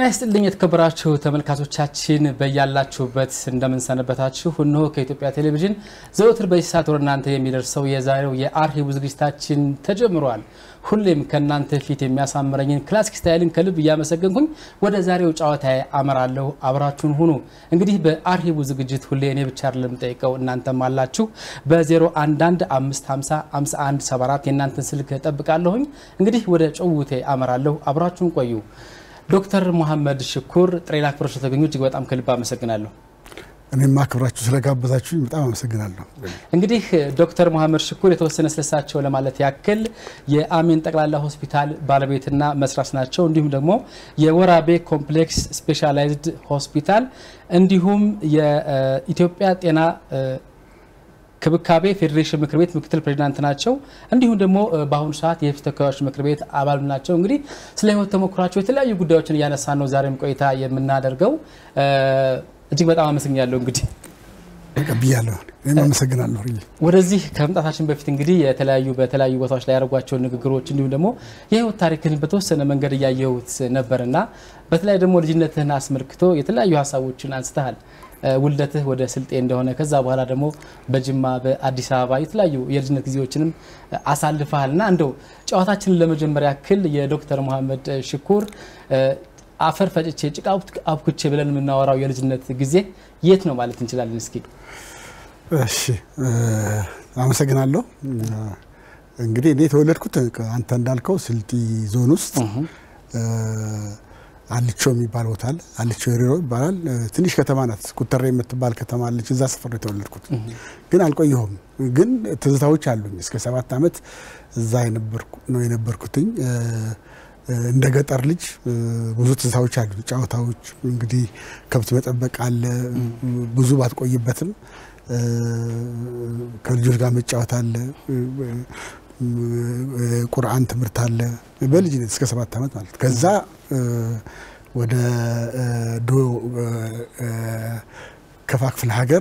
ይስጥልኝ የተከበራችሁ ተመልካቾቻችን በያላችሁበት እንደምንሰነበታችሁ። እነሆ ከኢትዮጵያ ቴሌቪዥን ዘወትር በዚህ ሰዓት ወደ እናንተ የሚደርሰው የዛሬው የአርሂቡ ዝግጅታችን ተጀምሯል። ሁሌም ከእናንተ ፊት የሚያሳምረኝን ክላሲክ ስታይልን ከልብ እያመሰገንኩኝ ወደ ዛሬው ጨዋታ አመራለሁ። አብራችሁን ሁኑ። እንግዲህ በአርሂቡ ዝግጅት ሁሌ እኔ ብቻ አይደለም ጠይቀው እናንተም አላችሁ። በ011 550 5174 የእናንተን ስልክ ጠብቃለሁኝ። እንግዲህ ወደ ጭውውቴ አመራለሁ። አብራችሁን ቆዩ። ዶክተር መሐመድ ሽኩር ጥሬን አክብረው ስለተገኙ እጅግ በጣም ከልብ አመሰግናለሁ። እኔም አክብራችሁ ስለጋበዛችሁ በጣም አመሰግናለሁ። እንግዲህ ዶክተር መሐመድ ሽኩር የተወሰነ ስለሳቸው ለማለት ያክል የአሜን ጠቅላላ ሆስፒታል ባለቤትና መስራች ናቸው። እንዲሁም ደግሞ የወራቤ ኮምፕሌክስ ስፔሻላይዝድ ሆስፒታል እንዲሁም የኢትዮጵያ ጤና ክብካቤ ፌዴሬሽን ምክር ቤት ምክትል ፕሬዚዳንት ናቸው። እንዲሁም ደግሞ በአሁኑ ሰዓት የሕዝብ ተወካዮች ምክር ቤት አባል ናቸው። እንግዲህ ስለ ህይወት ተሞክሯቸው የተለያዩ ጉዳዮችን እያነሳን ነው ዛሬም ቆይታ የምናደርገው። እጅግ በጣም አመሰግናለሁ። እንግዲህ ተቀብያለሁ። እኔም አመሰግናለሁ። ወደዚህ ከመምጣታችን በፊት እንግዲህ የተለያዩ በተለያዩ ቦታዎች ላይ ያደረጓቸውን ንግግሮች እንዲሁም ደግሞ የህይወት ታሪክን በተወሰነ መንገድ እያየሁት ነበርና በተለይ ደግሞ ልጅነትህን አስመልክቶ የተለያዩ ሀሳቦችን አንስተሃል። ውልደትህ ወደ ስልጤ እንደሆነ ከዛ በኋላ ደግሞ በጅማ በአዲስ አበባ የተለያዩ የልጅነት ጊዜዎችንም አሳልፈሃል እና እንደው ጨዋታችንን ለመጀመሪያ ያክል የዶክተር መሐመድ ሽኩር አፈር ፈጭቼ ጭቃ አብኩቼ ብለን የምናወራው የልጅነት ጊዜ የት ነው ማለት እንችላለን? እስኪ። እሺ፣ አመሰግናለሁ። እንግዲህ እኔ የተወለድኩት አንተ እንዳልከው ስልጢ ዞን ውስጥ አልቾ የሚባል ቦታ አለ። አልቾ ሪሮ ይባላል። ትንሽ ከተማ ናት። ኩተሬ የምትባል ከተማ አለች። እዛ ሰፈር ነው የተወለድኩት። ግን አልቆየሁም። ግን ትዝታዎች አሉኝ። እስከ ሰባት ዓመት እዛ ነው የነበርኩትኝ። እንደ ገጠር ልጅ ብዙ ትዝታዎች አሉ። ጨዋታዎች እንግዲህ ከብት መጠበቅ አለ። ብዙ ባትቆይበትም ከልጆች ጋር መጫወት አለ። ቁርአን ትምህርት አለ። በልጅነት እስከ ሰባት ዓመት ማለት ከዛ ወደ ዶ ከፋ ክፍለ ሀገር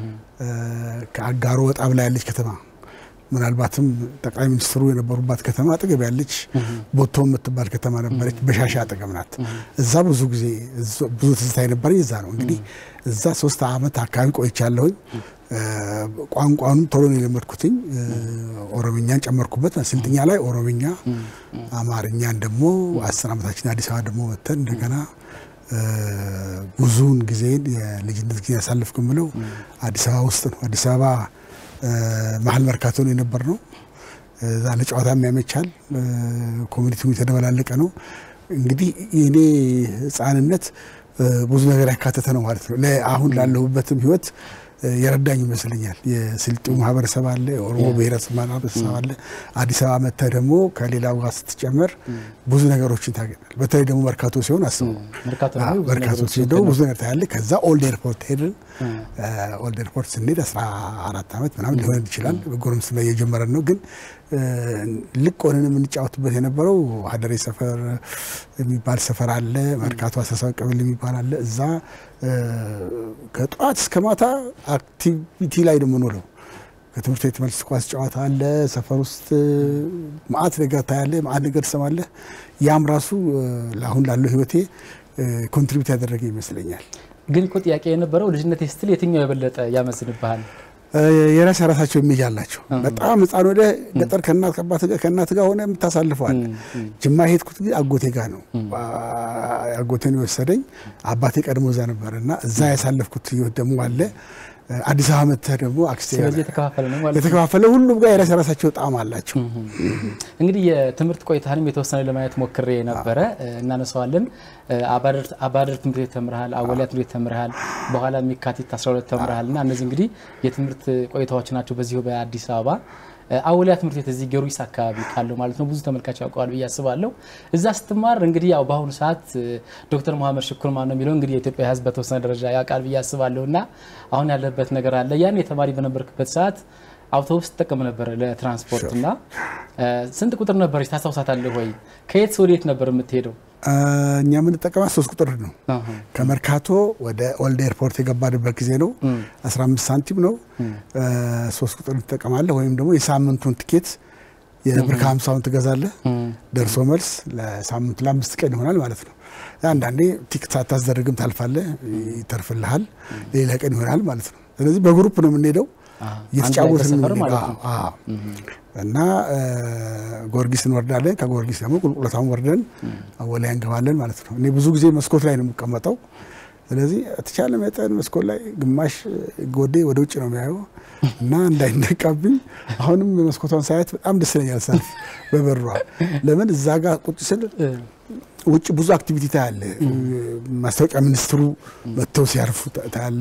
ከአጋሮ ወጣ ብላ ያለች ከተማ ምናልባትም ጠቅላይ ሚኒስትሩ የነበሩባት ከተማ አጠገብ ያለች ቦቶ የምትባል ከተማ ነበረች። በሻሻ አጠገብ ናት። እዛ ብዙ ጊዜ ብዙ ትዝታ የነበረኝ እዛ ነው። እንግዲህ እዛ ሶስት ዓመት አካባቢ ቆይቻለሁኝ። ቋንቋኑም ቶሎ ነው የለመድኩትኝ። ኦሮምኛን ጨመርኩበት። ስልጥኛ ላይ ኦሮምኛ፣ አማርኛን ደግሞ አስር ዓመታችን አዲስ አበባ ደግሞ ወጥተን እንደገና ብዙውን ጊዜን የልጅነት ጊዜ ያሳልፍኩ የምለው አዲስ አበባ ውስጥ ነው። አዲስ አበባ መሀል መርካቶ ነው የነበር ነው። እዛ ለጨዋታም ያመቻል። ኮሚኒቲው የተደበላለቀ ነው። እንግዲህ የኔ ሕፃንነት ብዙ ነገር ያካተተ ነው ማለት ነው። አሁን ላለሁበትም ህይወት የረዳኝ ይመስለኛል። የስልጤው ማህበረሰብ አለ፣ የኦሮሞ ብሔረሰብ ማህበረሰብ አለ። አዲስ አበባ መጥተህ ደግሞ ከሌላው ጋር ስትጨመር ብዙ ነገሮችን ታገኛል። በተለይ ደግሞ መርካቶ ሲሆን አስበው፣ መርካቶ ሲሆን ደግሞ ብዙ ነገር ታያለህ። ከዛ ኦልድ ኤርፖርት ሄድን። ኦልድ ኤርፖርት ስንሄድ 14 ዓመት ምናምን ሊሆን ይችላል። በጎረምስና እየጀመረን ነው ግን ልቅ ሆነን የምንጫወትበት የነበረው ሀደሬ ሰፈር የሚባል ሰፈር አለ። መርካቶ አሳሳዊ ቀበሌ የሚባል አለ። እዛ ከጠዋት እስከ ማታ አክቲቪቲ ላይ ነው የምንውለው። ከትምህርት ቤት መልስ ኳስ ጨዋታ አለ። ሰፈር ውስጥ ማአት ነገር ታያለህ፣ ማአት ነገር ትሰማለህ። ያም ራሱ ለአሁን ላለው ህይወቴ ኮንትሪቢዩት ያደረገ ይመስለኛል። ግን እኮ ጥያቄ የነበረው ልጅነት ስትል የትኛው የበለጠ ያመስንብሃል? የራስ የራሳቸው የሚል አላቸው። በጣም ህፃን ወደ ገጠር ከእናት ከአባት ጋር ከእናት ጋር ሆነ የምታሳልፈዋል። ጅማ ሄድኩት ጊዜ አጎቴ ጋር ነው አጎቴን የወሰደኝ። አባቴ ቀድሞ እዛ ነበር እና እዛ ያሳለፍኩት ህይወት ደግሞ አለ። አዲስ አበባ መጥተህ ደግሞ አክስቴ ስለዚህ የተከፋፈለ ነው ማለት ነው። የተከፋፈለ ሁሉም ጋር የራስ የራሳቸው ጣዕም አላቸው። እንግዲህ የትምህርት ቆይታንም የተወሰነ ለማየት ሞክሬ ነበረ፣ እናነሳዋለን። አባደር ትምህርት ቤት ተምርሃል፣ አወሊያ ትምህርት ቤት ተምርሃል፣ በኋላ የካቲት 12 ተምርሃል እና እነዚህ እንግዲህ የትምህርት ቆይታዎች ናቸው በዚሁ በአዲስ አበባ አወሊያ ትምህርት ቤት እዚህ ጊዮርጊስ አካባቢ ካለው ማለት ነው። ብዙ ተመልካች ያውቀዋል ብዬ አስባለሁ። እዛ ስትማር እንግዲህ ያው በአሁኑ ሰዓት ዶክተር መሐመድ ሽኩር ማን ነው የሚለው እንግዲህ የኢትዮጵያ ሕዝብ በተወሰነ ደረጃ ያውቃል ብዬ አስባለሁ እና አሁን ያለበት ነገር አለ። ያን የተማሪ በነበርክበት ሰዓት አውቶቡስ ትጠቀም ነበር ለትራንስፖርት እና ስንት ቁጥር ነበረች ታስታውሳታለህ ወይ? ከየት ወዴት ነበር የምትሄደው? እኛ የምንጠቀማት ሶስት ቁጥር ነው። ከመርካቶ ወደ ኦልድ ኤርፖርት የገባንበት ጊዜ ነው። 15 ሳንቲም ነው። ሶስት ቁጥር ትጠቀማለህ ወይም ደግሞ የሳምንቱን ትኬት የብር ከሀምሳውን ትገዛለህ። ደርሶ መልስ ለሳምንቱ ለአምስት ቀን ይሆናል ማለት ነው። አንዳንዴ ቲክ ሳታስደርግም ታልፋለህ፣ ይተርፍልሃል። ሌላ ቀን ይሆናል ማለት ነው። ስለዚህ በግሩፕ ነው የምንሄደው እየተጫወትን ሰፈር ማለት ነው። እና ጊዮርጊስ እንወርዳለን። ከጊዮርጊስ ደግሞ ቁልቁለታውን ወርደን አወላያ እንገባለን ማለት ነው። እኔ ብዙ ጊዜ መስኮት ላይ ነው የምቀመጠው። ስለዚህ ተቻለ መጠን መስኮት ላይ ግማሽ ጎዴ ወደ ውጭ ነው የሚያየው እና እንዳይነቃብኝ አሁንም የመስኮቷን ሳያት በጣም ደስ ይለኛል። ሰልፍ በበሯ ለምን እዛ ጋር ቁጭ ስል ውጭ ብዙ አክቲቪቲ ታያለ። ማስታወቂያ ሚኒስትሩ መጥተው ሲያርፉ ታያለ።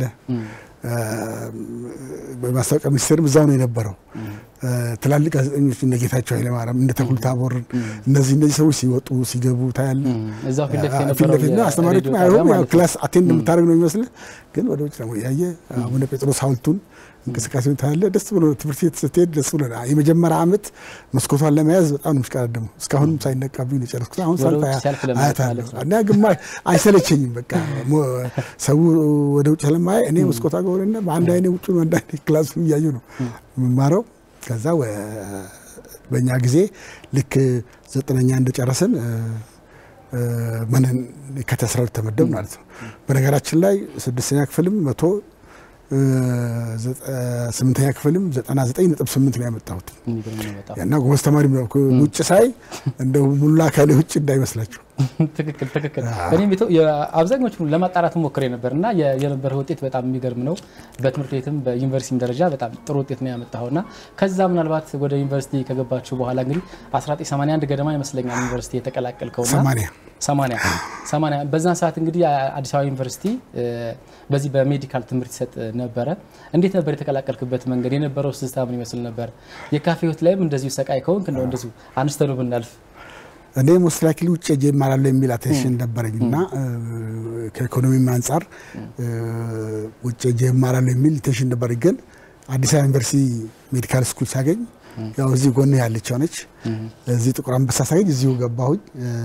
በማስታወቂያ ሚኒስቴርም እዛው ነው የነበረው። ትላልቅ ጋዜጠኞች እነ ጌታቸው ኃይለማርያም እነ ተክሉ ታቦርን እነዚህ እነዚህ ሰዎች ሲወጡ ሲገቡ ታያለ። እዛው ፊት ለፊት ፊት ለፊት ነው። አስተማሪዎች የሬዲዮ አይሆን ጣቢያ ማለት ነው። ክላስ አቴንድ የምታደርግ ነው የሚመስልህ፣ ግን ወደ ውጭ ደግሞ ያየ አቡነ ጴጥሮስ ሐውልቱን እንቅስቃሴውን ታያለ። ደስ ብሎ ትምህርት ቤት ስትሄድ ደስ ብሎ የመጀመሪያ ዓመት መስኮቷን ለመያዝ በጣም ነው የምሽቀዳደመው። እስካሁንም ሳይነቃብኝ ነው የጨረስኩት። አሁን ወደ ሳልፍ ውጭ ሲያልፍ ለማየት አያታለሁ ማለት ነው። እና ግማሽ አይሰለቸኝም። በቃ ሞ- ሰው ወደ ውጭ ስለማየ እኔ መስኮቷ ጋር ሆነና በአንድ አይኔ ውጭ በአንድ አይኔ ክላሱ እያዩ ነው የምማረው። ከዛ ወ- በእኛ ጊዜ ልክ ዘጠነኛ እንደጨረስን እ፣ እ፣ ምንን ከአስራ ሁለት ተመደብ ማለት ነው። በነገራችን ላይ ስድስተኛ ክፍልም መቶ እ፣ ዘጠ- ስምንተኛ ክፍልም ዘጠና ዘጠኝ ነጥብ ስምንት ነው ያመጣሁት የሚገርም ነው በጣም። እና ጎበዝ ተማሪ ነው። ውጭ ሳይ እንደው ሙሉ አካሌ ውጭ እንዳይመስላችሁ ትክክል ትክክል። እኔም ቤቶ አብዛኞቹን ለማጣራት ሞክሬ ነበር እና የ- የነበረው ውጤት በጣም የሚገርም ነው። በትምህርት ቤትም በዩኒቨርሲቲም ደረጃ በጣም ጥሩ ውጤት ነው ያመጣኸው እና ከዛ ምናልባት ወደ ዩኒቨርሲቲ ከገባችሁ በኋላ እንግዲህ 1981 ገደማ ይመስለኛል ዩኒቨርሲቲ የተቀላቀልከውና ሰማንያ ሰማንያ ሰማንያ በዛን ሰዓት እንግዲህ አዲስ አበባ ዩኒቨርሲቲ እ፣ በዚህ በሜዲካል ትምህርት ይሰጥ ነበረ። እንዴት ነበር የተቀላቀልክበት መንገድ? የነበረው ስስታ ምን ይመስል ነበር? የካፌ ህይወት ላይም እንደዚሁ ሰቃይ ከሆንክ እንደው እንደዚሁ አንስተን ብናልፍ እኔ ሞስት ላይክሊ ውጭ ሄጄ እማራለሁ የሚል አቴንሽን ነበረኝ እና ከኢኮኖሚም አንጻር እ፣ ውጭ ሄጄ እማራለሁ የሚል ቴንሽን ነበረኝ። ግን አዲስ አበባ ዩኒቨርሲቲ ሜዲካል ስኩል ሳገኝ ያው እዚህ ጎን ያለች ሆነች እዚህ ጥቁር አንበሳ ሳገኝ እዚሁ ገባሁኝ።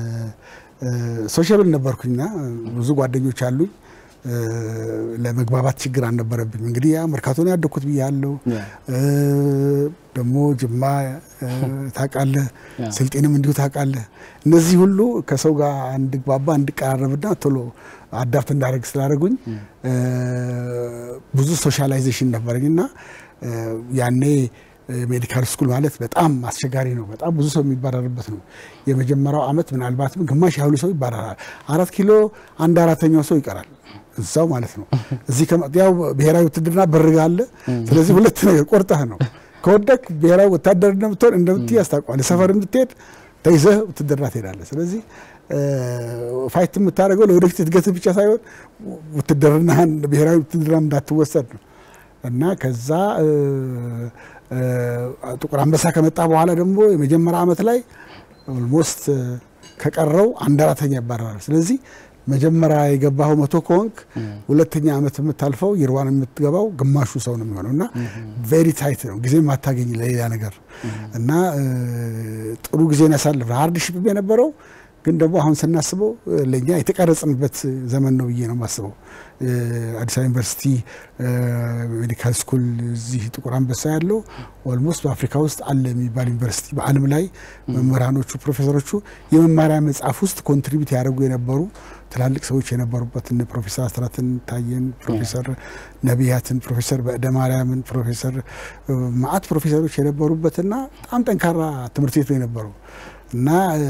ሶሻብል ነበርኩኝና ብዙ ጓደኞች አሉኝ። እ፣ ለመግባባት ችግር አልነበረብኝ። እንግዲህ ያ መርካቶ ነው ያደግኩት ብያለሁ። እ፣ ደግሞ ጅማ እ፣ ታውቃለህ፣ ያ። ስልጤንም እንዲሁ ታውቃለህ። እነዚህ ሁሉ ከሰው ጋር እንድግባባ እንድቀራረብና ቶሎ አዳፕት እንዳደረግ ስላደረጉኝ እ፣ ብዙ ሶሻላይዜሽን ነበረኝ እና እ፣ ያኔ ሜዲካል ስኩል ማለት በጣም አስቸጋሪ ነው። በጣም ብዙ ሰው የሚባረርበት ነው። የመጀመሪያው ዓመት ምናልባትም ግማሽ ያህሉ ሰው ይባረራል። አራት ኪሎ አንድ አራተኛው ሰው ይቀራል እዛው ማለት ነው። እዚህ ከመ- ያው ብሔራዊ ውትድርና በርጋ አለ። ስለዚህ ሁለት ነገር ቆርጠህ ነው ከወደክ ብሔራዊ ወታደር እንደምትሆን እንደምትይ ያስታውቀዋል። ሰፈር ብትሄድ ተይዘህ ውትድርና ትሄዳለህ። ስለዚህ ፋይት የምታደርገው ለወደፊት እድገትህ ብቻ ሳይሆን ውትድርናህን ብሔራዊ ውትድርና እንዳትወሰድ ነው እና ከዛ እ፣ እ፣ ጥቁር አንበሳ ከመጣ በኋላ ደግሞ የመጀመሪያ ዓመት ላይ ኦልሞስት ከቀረው አንድ አራተኛ ይባረራል። ስለዚህ መጀመሪያ የገባኸው መቶ ከሆንክ ሁለተኛ ዓመት የምታልፈው ይርዋን የምትገባው ግማሹ ሰው ነው የሚሆነው እና ቬሪ ታይት ነው ጊዜ ማታገኝ ለሌላ ነገር እና እ፣ ጥሩ ጊዜን ያሳልፍ ሃርድሺፕ የነበረው ግን ደግሞ አሁን ስናስበው እ፣ ለእኛ የተቀረጽንበት ዘመን ነው ብዬ ነው የማስበው። እ፣ አዲስ አበባ ዩኒቨርሲቲ እ፣ ሜዲካል ስኩል እዚህ ጥቁር አንበሳ ያለው ኦልሞስት በአፍሪካ ውስጥ አለ የሚባል ዩኒቨርሲቲ በዓለም ላይ መምህራኖቹ፣ ፕሮፌሰሮቹ የመማሪያ መጽሐፍ ውስጥ ኮንትሪቢዩት ያደርጉ የነበሩ ትላልቅ ሰዎች የነበሩበት እነ ፕሮፌሰር አስራትን ታየን፣ ፕሮፌሰር ነቢያትን፣ ፕሮፌሰር በእደ ማርያምን፣ ፕሮፌሰር እ፣ መዓት ፕሮፌሰሮች የነበሩበትና በጣም ጠንካራ ትምህርት ቤት ነው የነበረው እና እ፣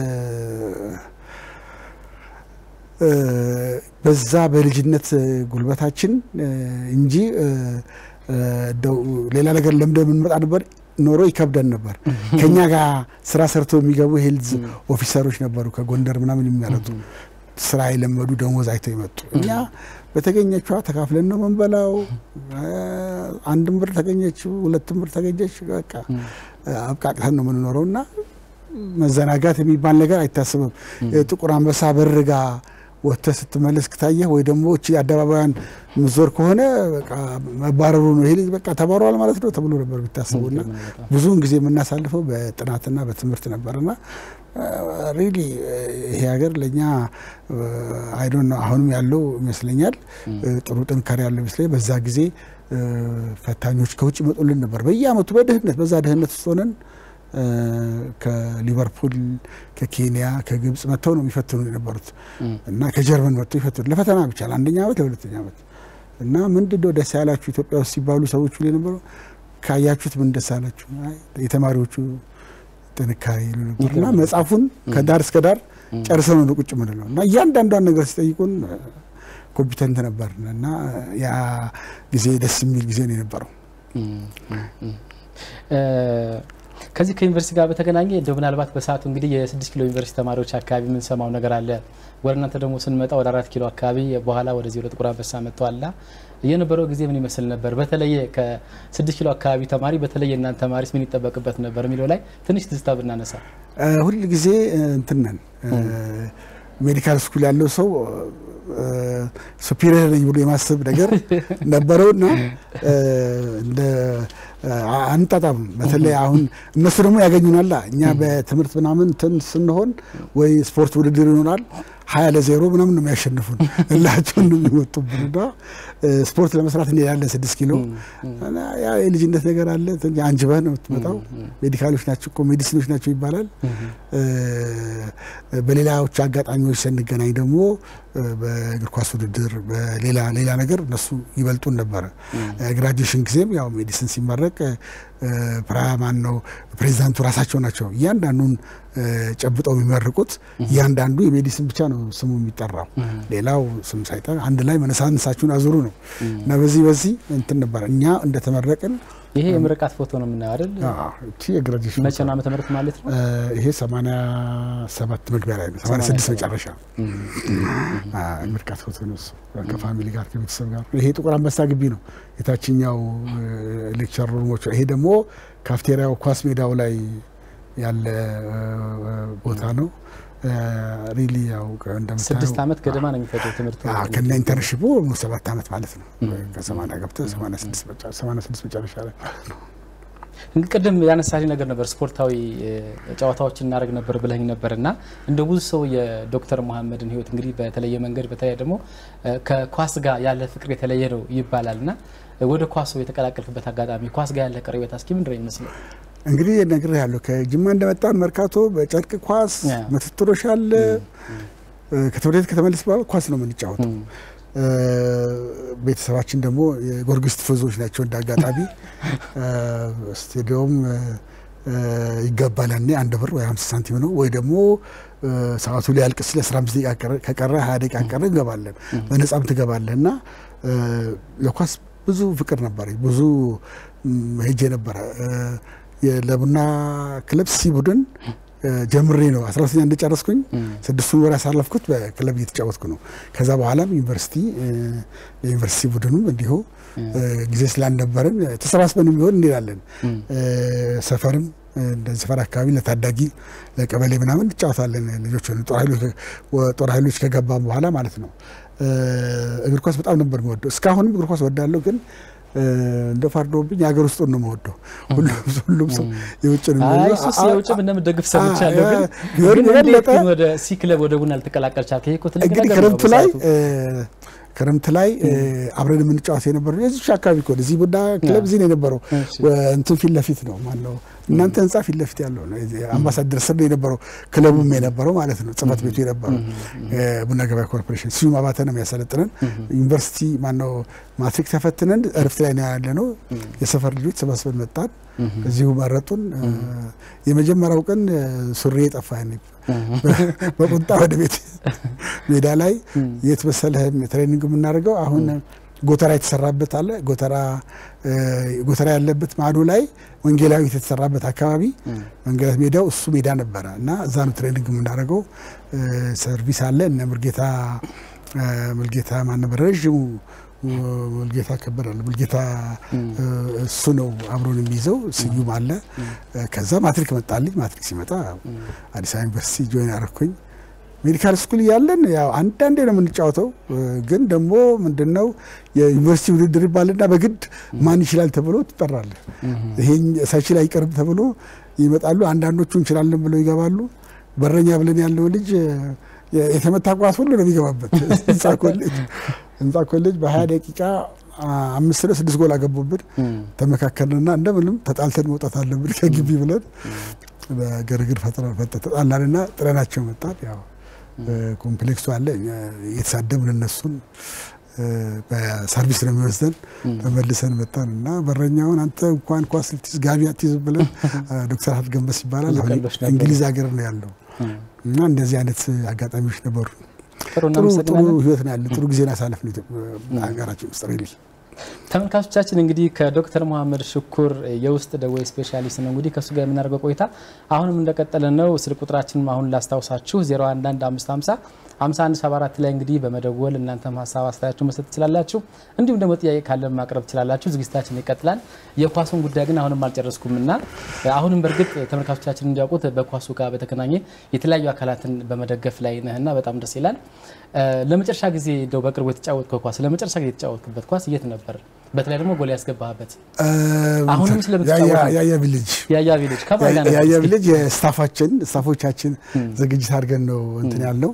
እ፣ በዛ በልጅነት እ፣ ጉልበታችን እ፣ እንጂ እ፣ እ፣ እንደው ሌላ ነገር ለምደ የምንመጣ ነበር ኖሮ ይከብደን ነበር። ከኛ ጋር ስራ ሰርተው የሚገቡ ሄልዝ ኦፊሰሮች ነበሩ ከጎንደር ምናምን የሚያመጡ ስራ የለመዱ ደሞዝ አይተው የመጡ እኛ በተገኘችዋ ተካፍለን ነው መንበላው። አንድም ብር ተገኘች፣ ሁለትም ብር ተገኘች፣ በቃ አብቃቅተን ነው የምንኖረው እና መዘናጋት የሚባል ነገር አይታሰብም። ጥቁር አንበሳ በርጋ ወጥተህ ስትመለስ ከታየህ ወይ ደግሞ እቺ አደባባያን ምዞር ከሆነ በቃ መባረሩ ነው ይሄ ልጅ በቃ ተባሯል ማለት ነው ተብሎ ነበር የሚታሰቡና ብዙውን ጊዜ የምናሳልፈው በጥናትና በትምህርት ነበርና ሪሊ ይሄ ሀገር ለእኛ አይዶን ነው አሁንም ያለው ይመስለኛል ጥሩ ጥንካሬ ያለው ይመስለኛል። በዛ ጊዜ ፈታኞች ከውጭ ይመጡልን ነበር በየአመቱ በድህነት በዛ ድህነት ውስጥ ሆነን ከሊቨርፑል፣ ከኬንያ፣ ከግብጽ መጥተው ነው የሚፈትኑ የነበሩት እና ከጀርመን መጥተው ይፈትኑ ለፈተና ብቻ ለአንደኛ ዓመት ለሁለተኛ ዓመት እና ምንድን ነው ደስ ያላችሁ ኢትዮጵያ ውስጥ ሲባሉ ሰዎቹ ላይ ነበሩ ካያችሁት ምን ደስ አላችሁ? የተማሪዎቹ ጥንካሬ ይሉ ነበር እና መጽሐፉን ከዳር እስከ ዳር ጨርሰው ነው ቁጭ ምንለው እና እያንዳንዷን ነገር ሲጠይቁን ኮምፒተንት ነበር እና ያ ጊዜ ደስ የሚል ጊዜ ነው የነበረው። ከዚህ ከዩኒቨርሲቲ ጋር በተገናኘ እንደው ምናልባት በሰዓቱ እንግዲህ የስድስት ኪሎ ዩኒቨርሲቲ ተማሪዎች አካባቢ የምንሰማው ነገር አለ። ወደ እናንተ ደግሞ ስንመጣ ወደ አራት ኪሎ አካባቢ በኋላ ወደዚህ ወደ ጥቁር አንበሳ መጥተዋልና የነበረው ጊዜ ምን ይመስል ነበር? በተለየ ከስድስት ኪሎ አካባቢ ተማሪ በተለየ እናንተ ተማሪስ ምን ይጠበቅበት ነበር የሚለው ላይ ትንሽ ትዝታ ብናነሳ። ሁል ጊዜ እንትን ነን ሜዲካል ስኩል ያለው ሰው ሱፒሪየር ነኝ ብሎ የማሰብ ነገር ነበረውና እንደ አንጣጣም በተለይ አሁን እነሱ ደግሞ ያገኙናላ እኛ በትምህርት ምናምን እንትን ስንሆን ወይ ስፖርት ውድድር ይሆናል ሀያ ለዜሮ ምናምን ነው የሚያሸንፉን እላቸውን ነው የሚወጡብን እና ስፖርት ለመስራት እንሄዳለን ስድስት ኪሎ ያ የልጅነት ነገር አለ አንጅበህ ነው የምትመጣው ሜዲካሎች ናቸው እኮ ሜዲሲኖች ናቸው ይባላል በሌላዎች አጋጣሚዎች ስንገናኝ ደግሞ በእግር ኳስ ውድድር በሌላ ሌላ ነገር እነሱ ይበልጡን ነበረ ግራጁዌሽን ጊዜም ያው ሜዲሲን ሲመረቅ ፕራማን ነው ፕሬዚዳንቱ ራሳቸው ናቸው እያንዳንዱን ጨብጠው የሚመርቁት እያንዳንዱ የሜዲሲን ብቻ ነው ስሙ የሚጠራው ሌላው ስም ሳይጠራ አንድ ላይ መነሳንሳችሁን አዙሩ ነው እና በዚህ በዚህ እንትን ነበረ እኛ እንደተመረቅን ይሄ የምርቃት ፎቶ ነው የምናየው አይደል? እቺ የግራጁዌሽን መቼ ነው ዓመተ ምህረት ማለት ነው? ይሄ 87 መግቢያ ላይ ነው 86 መጨረሻ ምርቃት ፎቶ ነው እሱ ከፋሚሊ ጋር ከቤተሰብ ጋር። ይሄ ጥቁር አንበሳ ግቢ ነው የታችኛው ሌክቸር ሩሞች። ይሄ ደግሞ ካፍቴሪያው ኳስ ሜዳው ላይ ያለ ቦታ ነው። ሪሊ ያው እንደምታየው ስድስት ዓመት ገደማ ነው የሚፈጀው ትምህርቱ ከነ ኢንተርንሽፑ ሰባት ዓመት ማለት ነው። ከሰማንያ ገብተህ ሰማንያ ስድስት መጨረሻ ላይ ቅድም ያነሳሽ ነገር ነበር፣ ስፖርታዊ ጨዋታዎችን እናደርግ ነበር ብለኝ ነበር እና እንደ ብዙ ሰው የዶክተር መሀመድን ህይወት እንግዲህ በተለየ መንገድ በተለይ ደግሞ ከኳስ ጋር ያለ ፍቅር የተለየ ነው ይባላል እና ወደ ኳሱ የተቀላቀልክበት አጋጣሚ ኳስ ጋር ያለ ቀረቤታ እስኪ ምንድን ነው ይመስለው? እንግዲህ ነገር ያለው ከጅማ እንደመጣን መርካቶ በጨርቅ ኳስ ምትትሮች አለ። ከትምህርት ቤት ከተመለስ በኋላ ኳስ ነው የምንጫወተው። ቤተሰባችን ደግሞ የጎርጊስ ቲፎዞች ናቸው። እንደ አጋጣሚ ስቴዲየም ይገባል ያኔ አንድ ብር ወይ ሀምሳ ሳንቲም ነው ወይ ደግሞ ሰዓቱ ሊያልቅ ስለ አስራ አምስት ደቂቃ ከቀረ ሀያ ደቂቃ ቀረ እንገባለን። በነጻም ትገባለህ እና ለኳስ ብዙ ፍቅር ነበረኝ። ብዙ ሄጄ ነበረ ለቡና ክለብ ሲ ቡድን ጀምሬ ነው አስራ ሁለተኛ እንደጨረስኩኝ ስድስቱን ወር ያሳለፍኩት በክለብ እየተጫወትኩ ነው። ከዛ በኋላም ዩኒቨርሲቲ የዩኒቨርሲቲ ቡድኑም እንዲሁ ጊዜ ስላልነበረን ተሰባስበን የሚሆን እንሄዳለን። ሰፈርም እንደዚህ ሰፈር አካባቢ ለታዳጊ ለቀበሌ ምናምን እንጫወታለን። ልጆች ጦር ኃይሎች ከገባም በኋላ ማለት ነው። እግር ኳስ በጣም ነበር የምወደው። እስካሁንም እግር ኳስ ወዳለሁ ግን እንደ ፈርዶብኝ የሀገር ውስጥ ነው የምወደው። ሁሉም ሰው የውጭ ነው የውጭ እንደምደግፍ ሰምቻለሁ። ግን የበለጠ ወደ ሲ ክለብ ወደ ቡና ልትቀላቀል ቻልክ? ይሄ እኮ ትልቅ እንግዲህ ነገር ነው ክረምት ላይ በሰዓቱ። ክረምት ላይ አብረን የምንጫወት የነበረው የዚች አካባቢ እኮ እዚህ ቡና ክለብ እዚህ ነው የነበረው። እንትን ፊት ለፊት ነው ማነው እናንተ ህንጻ ፊት ለፊት ያለው ነው። አምባሳደር ስር ነው የነበረው ክለቡም የነበረው ማለት ነው። ጽህፈት ቤቱ የነበረው ቡና ገበያ ኮርፖሬሽን ስዩም አባተ ነው የሚያሰለጥነን። ዩኒቨርሲቲ ማነው ማትሪክ ተፈትነን እረፍት ላይ ነው ያለ ነው። የሰፈር ልጆች ሰባስበን መጣን። እዚሁ መረጡን። የመጀመሪያው ቀን ሱሪ የጠፋ በቁጣ ወደ ቤት ሜዳ ላይ የት መሰለህ ትሬኒንግ የምናደርገው አሁን ጎተራ የተሰራበት አለ። ጎተራ ጎተራ ያለበት ማዶ ላይ ወንጌላዊት የተሰራበት አካባቢ መንገድ ሜዳው እሱ ሜዳ ነበረ እና እዛ ነው ትሬኒንግ የምናደርገው። ሰርቪስ አለ እነ ሙልጌታ ሙልጌታ ማን ነበር ረዥሙ ሙልጌታ ከበደ አለ። ሙልጌታ እሱ ነው አብሮን የሚይዘው። ስዩም አለ። ከዛ ማትሪክ መጣልኝ። ማትሪክ ሲመጣ አዲስ አበባ ዩኒቨርሲቲ ጆይን አረኩኝ። ሜዲካል ስኩል እያለን ያው አንዳንዴ ነው የምንጫወተው። ግን ደግሞ ምንድነው የዩኒቨርሲቲ ውድድር ይባልና በግድ ማን ይችላል ተብሎ ትጠራለህ። ይሄን ሳይችል አይቀርም ተብሎ ይመጣሉ። አንዳንዶቹ እንችላለን ብለው ይገባሉ። በረኛ ብለን ያለው ልጅ የተመታ ኳስ ሁሉ ነው የሚገባበት። ህንፃ ኮሌጅ ህንፃ ኮሌጅ በሀያ ደቂቃ አምስት ነው ስድስት ጎል አገቡብን። ተመካከልንና እንደምንም ተጣልተን መውጣት አለብን ከግቢ ብለን በግርግር ተጣላንና ጥለናቸው መጣን። ያው ኮምፕሌክሱ አለ እየተሳደብን እነሱን በሰርቪስ ነው የሚወስደን። ተመልሰን መጣን እና በረኛውን አንተ እንኳን ኳስ ልትይዝ ጋቢ አትይዝ ብለን ዶክተር ሀት ገንበስ ይባላል አሁን እንግሊዝ ሀገር ነው ያለው እና እንደዚህ አይነት አጋጣሚዎች ነበሩ። ጥሩ ጥሩ ህይወት ነው ያለ ጥሩ ጊዜን አሳለፍ ነው ሀገራችን ውስጥ ሪሊ ተመልካቾቻችን እንግዲህ ከዶክተር መሀመድ ሽኩር የውስጥ ደዌ ስፔሻሊስት ነው እንግዲህ ከእሱ ጋር የምናደርገው ቆይታ አሁንም እንደቀጠለ ነው። ስልክ ቁጥራችንም አሁን ላስታውሳችሁ 011550 5174 ላይ እንግዲህ በመደወል እናንተም ሀሳብ አስተያየታችሁ መስጠት ትችላላችሁ። እንዲሁም ደግሞ ጥያቄ ካለን ማቅረብ ትችላላችሁ። ዝግጅታችን ይቀጥላል። የኳሱን ጉዳይ ግን አሁንም አልጨረስኩም እና አሁንም በእርግጥ ተመልካቾቻችን እንዲያውቁት በኳሱ ጋር በተገናኘ የተለያዩ አካላትን በመደገፍ ላይ ነህና በጣም ደስ ይላል። ለመጨረሻ ጊዜ እንደው በቅርቡ የተጫወትከው ኳስ ለመጨረሻ ጊዜ የተጫወትክበት ኳስ የት ነበር? በተለይ ደግሞ ጎል ያስገባህበት አሁንም ስለምትጫወት ያያ ቪሌጅ ያያ ቪሌጅ ከማን ጋር ያያ ቪሌጅ የስታፋችን ስታፎቻችን ዝግጅት አድርገን ነው እንትን ያለው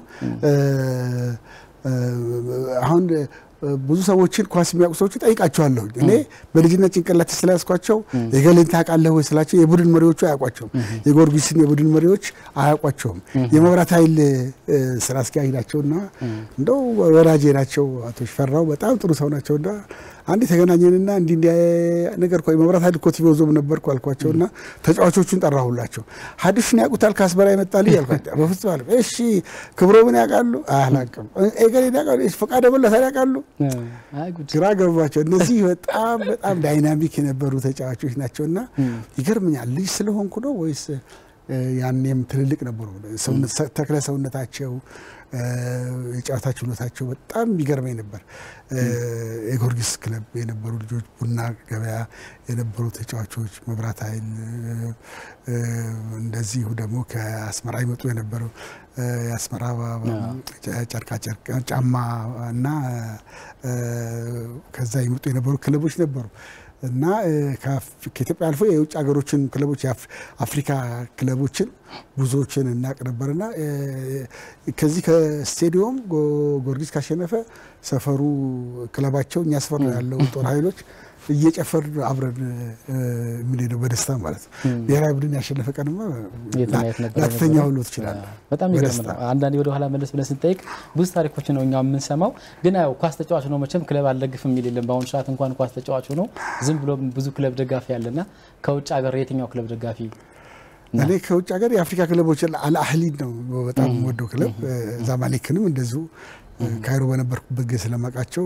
አሁን ብዙ ሰዎችን ኳስ የሚያውቁ ሰዎች ጠይቃቸዋለሁ። እኔ በልጅነት ጭንቅላት ስለያዝኳቸው የገሌን ታውቃለህ ወይ ስላቸው የቡድን መሪዎቹ አያውቋቸውም። የጊዮርጊስን የቡድን መሪዎች አያውቋቸውም። የመብራት ኃይል ስራ አስኪያጅ ናቸውና እንደው ወዳጄ ናቸው። አቶ ሽፈራው በጣም ጥሩ ሰው ናቸውና አንድ የተገናኘንና እንዲህ እንዲህ ነገር እኮ የመብራት ኃይል እኮ ቲቪ ዞም ነበርኩ አልኳቸውና ተጫዋቾቹን ጠራሁላቸው። ሀዲሽን ያውቁታል ካስበራ ይመጣል ያልኳቸው በፍጹም አለ። እሺ ክብሮምን ያውቃሉ? አላውቅም። ኤገሌን ያውቃሉ? ፈቃደ መለሰን ያውቃሉ? ግራ ገባቸው። እነዚህ በጣም በጣም ዳይናሚክ የነበሩ ተጫዋቾች ናቸውና ይገርምኛል። ልጅ ስለሆንኩ ነው ወይስ ያኔም ትልልቅ ነበሩ። ተክለ ሰውነታቸው የጨዋታ ችሎታቸው በጣም ይገርመኝ ነበር። የጊዮርጊስ ክለብ የነበሩ ልጆች፣ ቡና ገበያ የነበሩ ተጫዋቾች፣ መብራት ኃይል እንደዚሁ ደግሞ ከአስመራ ይመጡ የነበረው የአስመራ ጨርቃጨርቅ ጫማ እና ከዛ ይመጡ የነበሩ ክለቦች ነበሩ እና ከኢትዮጵያ አልፎ የውጭ ሀገሮችን ክለቦች የአፍሪካ ክለቦችን ብዙዎችን እናቅ ነበርና ከዚህ ከስቴዲዮም ጊዮርጊስ ካሸነፈ ሰፈሩ ክለባቸው እኛ ሰፈር ነው ያለው ጦር ኃይሎች እየጨፈር አብረን የምንሄደው በደስታ ማለት ነው። ብሔራዊ ቡድን ያሸነፈ ቀንማ ላትተኛ ሁሉ ትችላለህ። በጣም ይገርም ነው። አንዳንዴ ወደ ኋላ መለስ ብለን ስንጠይቅ ብዙ ታሪኮች ነው እኛ የምንሰማው። ግን ያው ኳስ ተጫዋች ነው መቼም ክለብ አልደግፍም የሚል የለም። በአሁኑ ሰዓት እንኳን ኳስ ተጫዋች ነው ዝም ብሎ ብዙ ክለብ ደጋፊ ያለና ከውጭ ሀገር የትኛው ክለብ ደጋፊ እኔ ከውጭ ሀገር የአፍሪካ ክለቦች አልአህሊን ነው በጣም ወደው ክለብ ዛማሌክንም እንደዚሁ ካይሮ በነበርኩበት ጊዜ ስለማውቃቸው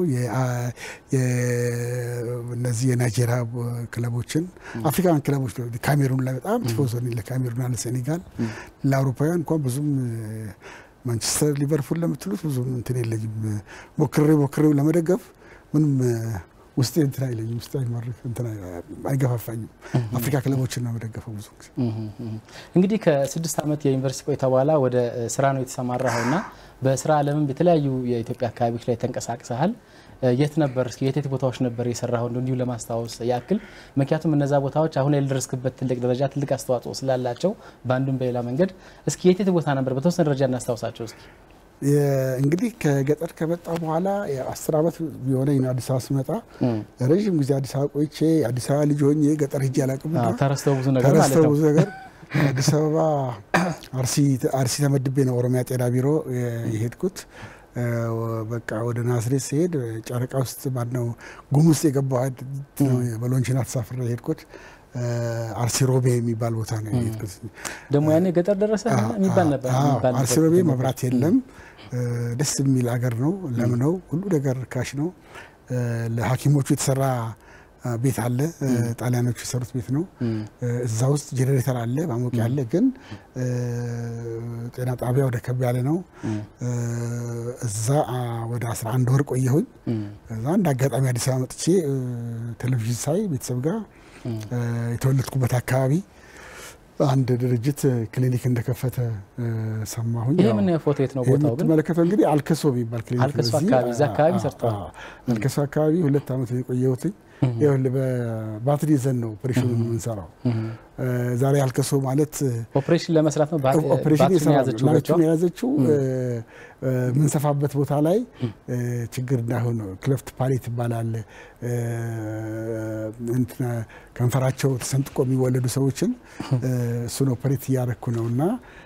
እነዚህ የናይጄሪያ ክለቦችን አፍሪካን ክለቦች ነው። ካሜሩን ላይ በጣም ቲፎዞ ነኝ ለካሜሩንና ለሴኔጋል። ለአውሮፓውያን እንኳን ብዙም ማንቸስተር፣ ሊቨርፑል ለምትሉት ብዙም እንትን የለኝም። ሞክሬ ሞክሬው ለመደገፍ ምንም ውስጤ እንትን አይለኝም። ውስጤ አይማርክ እንትን አይገፋፋኝም። አፍሪካ ክለቦችን ነው መደገፈው ብዙ ጊዜ። እንግዲህ ከስድስት ዓመት የዩኒቨርሲቲ ቆይታ በኋላ ወደ ስራ ነው የተሰማራኸውና በስራ ዓለምም የተለያዩ የኢትዮጵያ አካባቢዎች ላይ ተንቀሳቅሰሃል። የት ነበር እስኪ የት የት ቦታዎች ነበር የሰራኸው? እንዲሁ ለማስታወስ ያክል ምክንያቱም እነዛ ቦታዎች አሁን ላይ ለደረስክበት ትልቅ ደረጃ ትልቅ አስተዋጽኦ ስላላቸው በአንዱም በሌላ መንገድ እስኪ የት የት ቦታ ነበር በተወሰነ ደረጃ እናስታውሳቸው እስኪ። እንግዲህ ከገጠር ከመጣ በኋላ አስር ዓመት የሆነኝ ነው አዲስ አበባ ስመጣ። ረዥም ጊዜ አዲስ አበባ ቆይቼ አዲስ አበባ ልጅ ሆኜ ገጠር ሂጄ አላውቅም። ተረስተው ብዙ ነገር ማለት ተረስተው ነው። ብዙ ነገር አዲስ አበባ አርሲ ተመድቤ ነው ኦሮሚያ ጤና ቢሮ የሄድኩት። በቃ ወደ ናዝሬት ሲሄድ ጨረቃ ውስጥ ማነው ጉም ውስጥ የገባው በሎንችና ተሳፍሬ የሄድኩት አርሲ ሮቤ የሚባል ቦታ ነው የሄድኩት። ደግሞ ያኔ ገጠር ደረሰ የሚባል ነበር የሚባል አርሲ ሮቤ መብራት የለም። ደስ የሚል አገር ነው። ለም ነው። ሁሉ ነገር ርካሽ ነው። ለሐኪሞቹ የተሰራ ቤት አለ። ጣሊያኖቹ የሰሩት ቤት ነው። እዛ ውስጥ ጄኔሬተር አለ፣ ማሞቂያ አለ። ግን ጤና ጣቢያ ወደ ከብ ያለ ነው። እዛ ወደ 11 ወር ቆየሁኝ። እዛ እንደ አጋጣሚ አዲስ አበባ መጥቼ ቴሌቪዥን ሳይ ቤተሰብ ጋር የተወለድኩበት አካባቢ አንድ ድርጅት ክሊኒክ እንደከፈተ ሰማሁኝ። ይሄ ምን ፎቶ የት ነው ቦታው ግን? የምትመለከተው እንግዲህ አልከሶ የሚባል ክሊኒክ አልከሶ በዚህ- አካባቢ፣ እዛ አካባቢ አዎ፣ ሰርተዋል። አዎ። አልከሶ አካባቢ ሁለት ዓመት የቆየሁትኝ ይኸውልህ በባትሪ ይዘን ነው ኦፕሬሽኑን የምንሰራው። ዛሬ አልከሶ ማለት ኦፕሬሽን ለመስራት ነው ኦፕሬሽን ባትሪን የሰራው የያዘችው ላይቱን በእጇ? የያዘችው የምንሰፋበት ቦታ ላይ ችግር እንዳይሆን ነው። ክለፍት ፓሌት ይባላል። እንትን ከንፈራቸው ተሰንጥቆ የሚወለዱ ሰዎችን እሱን ኦፐሬት እያረኩ ነው እና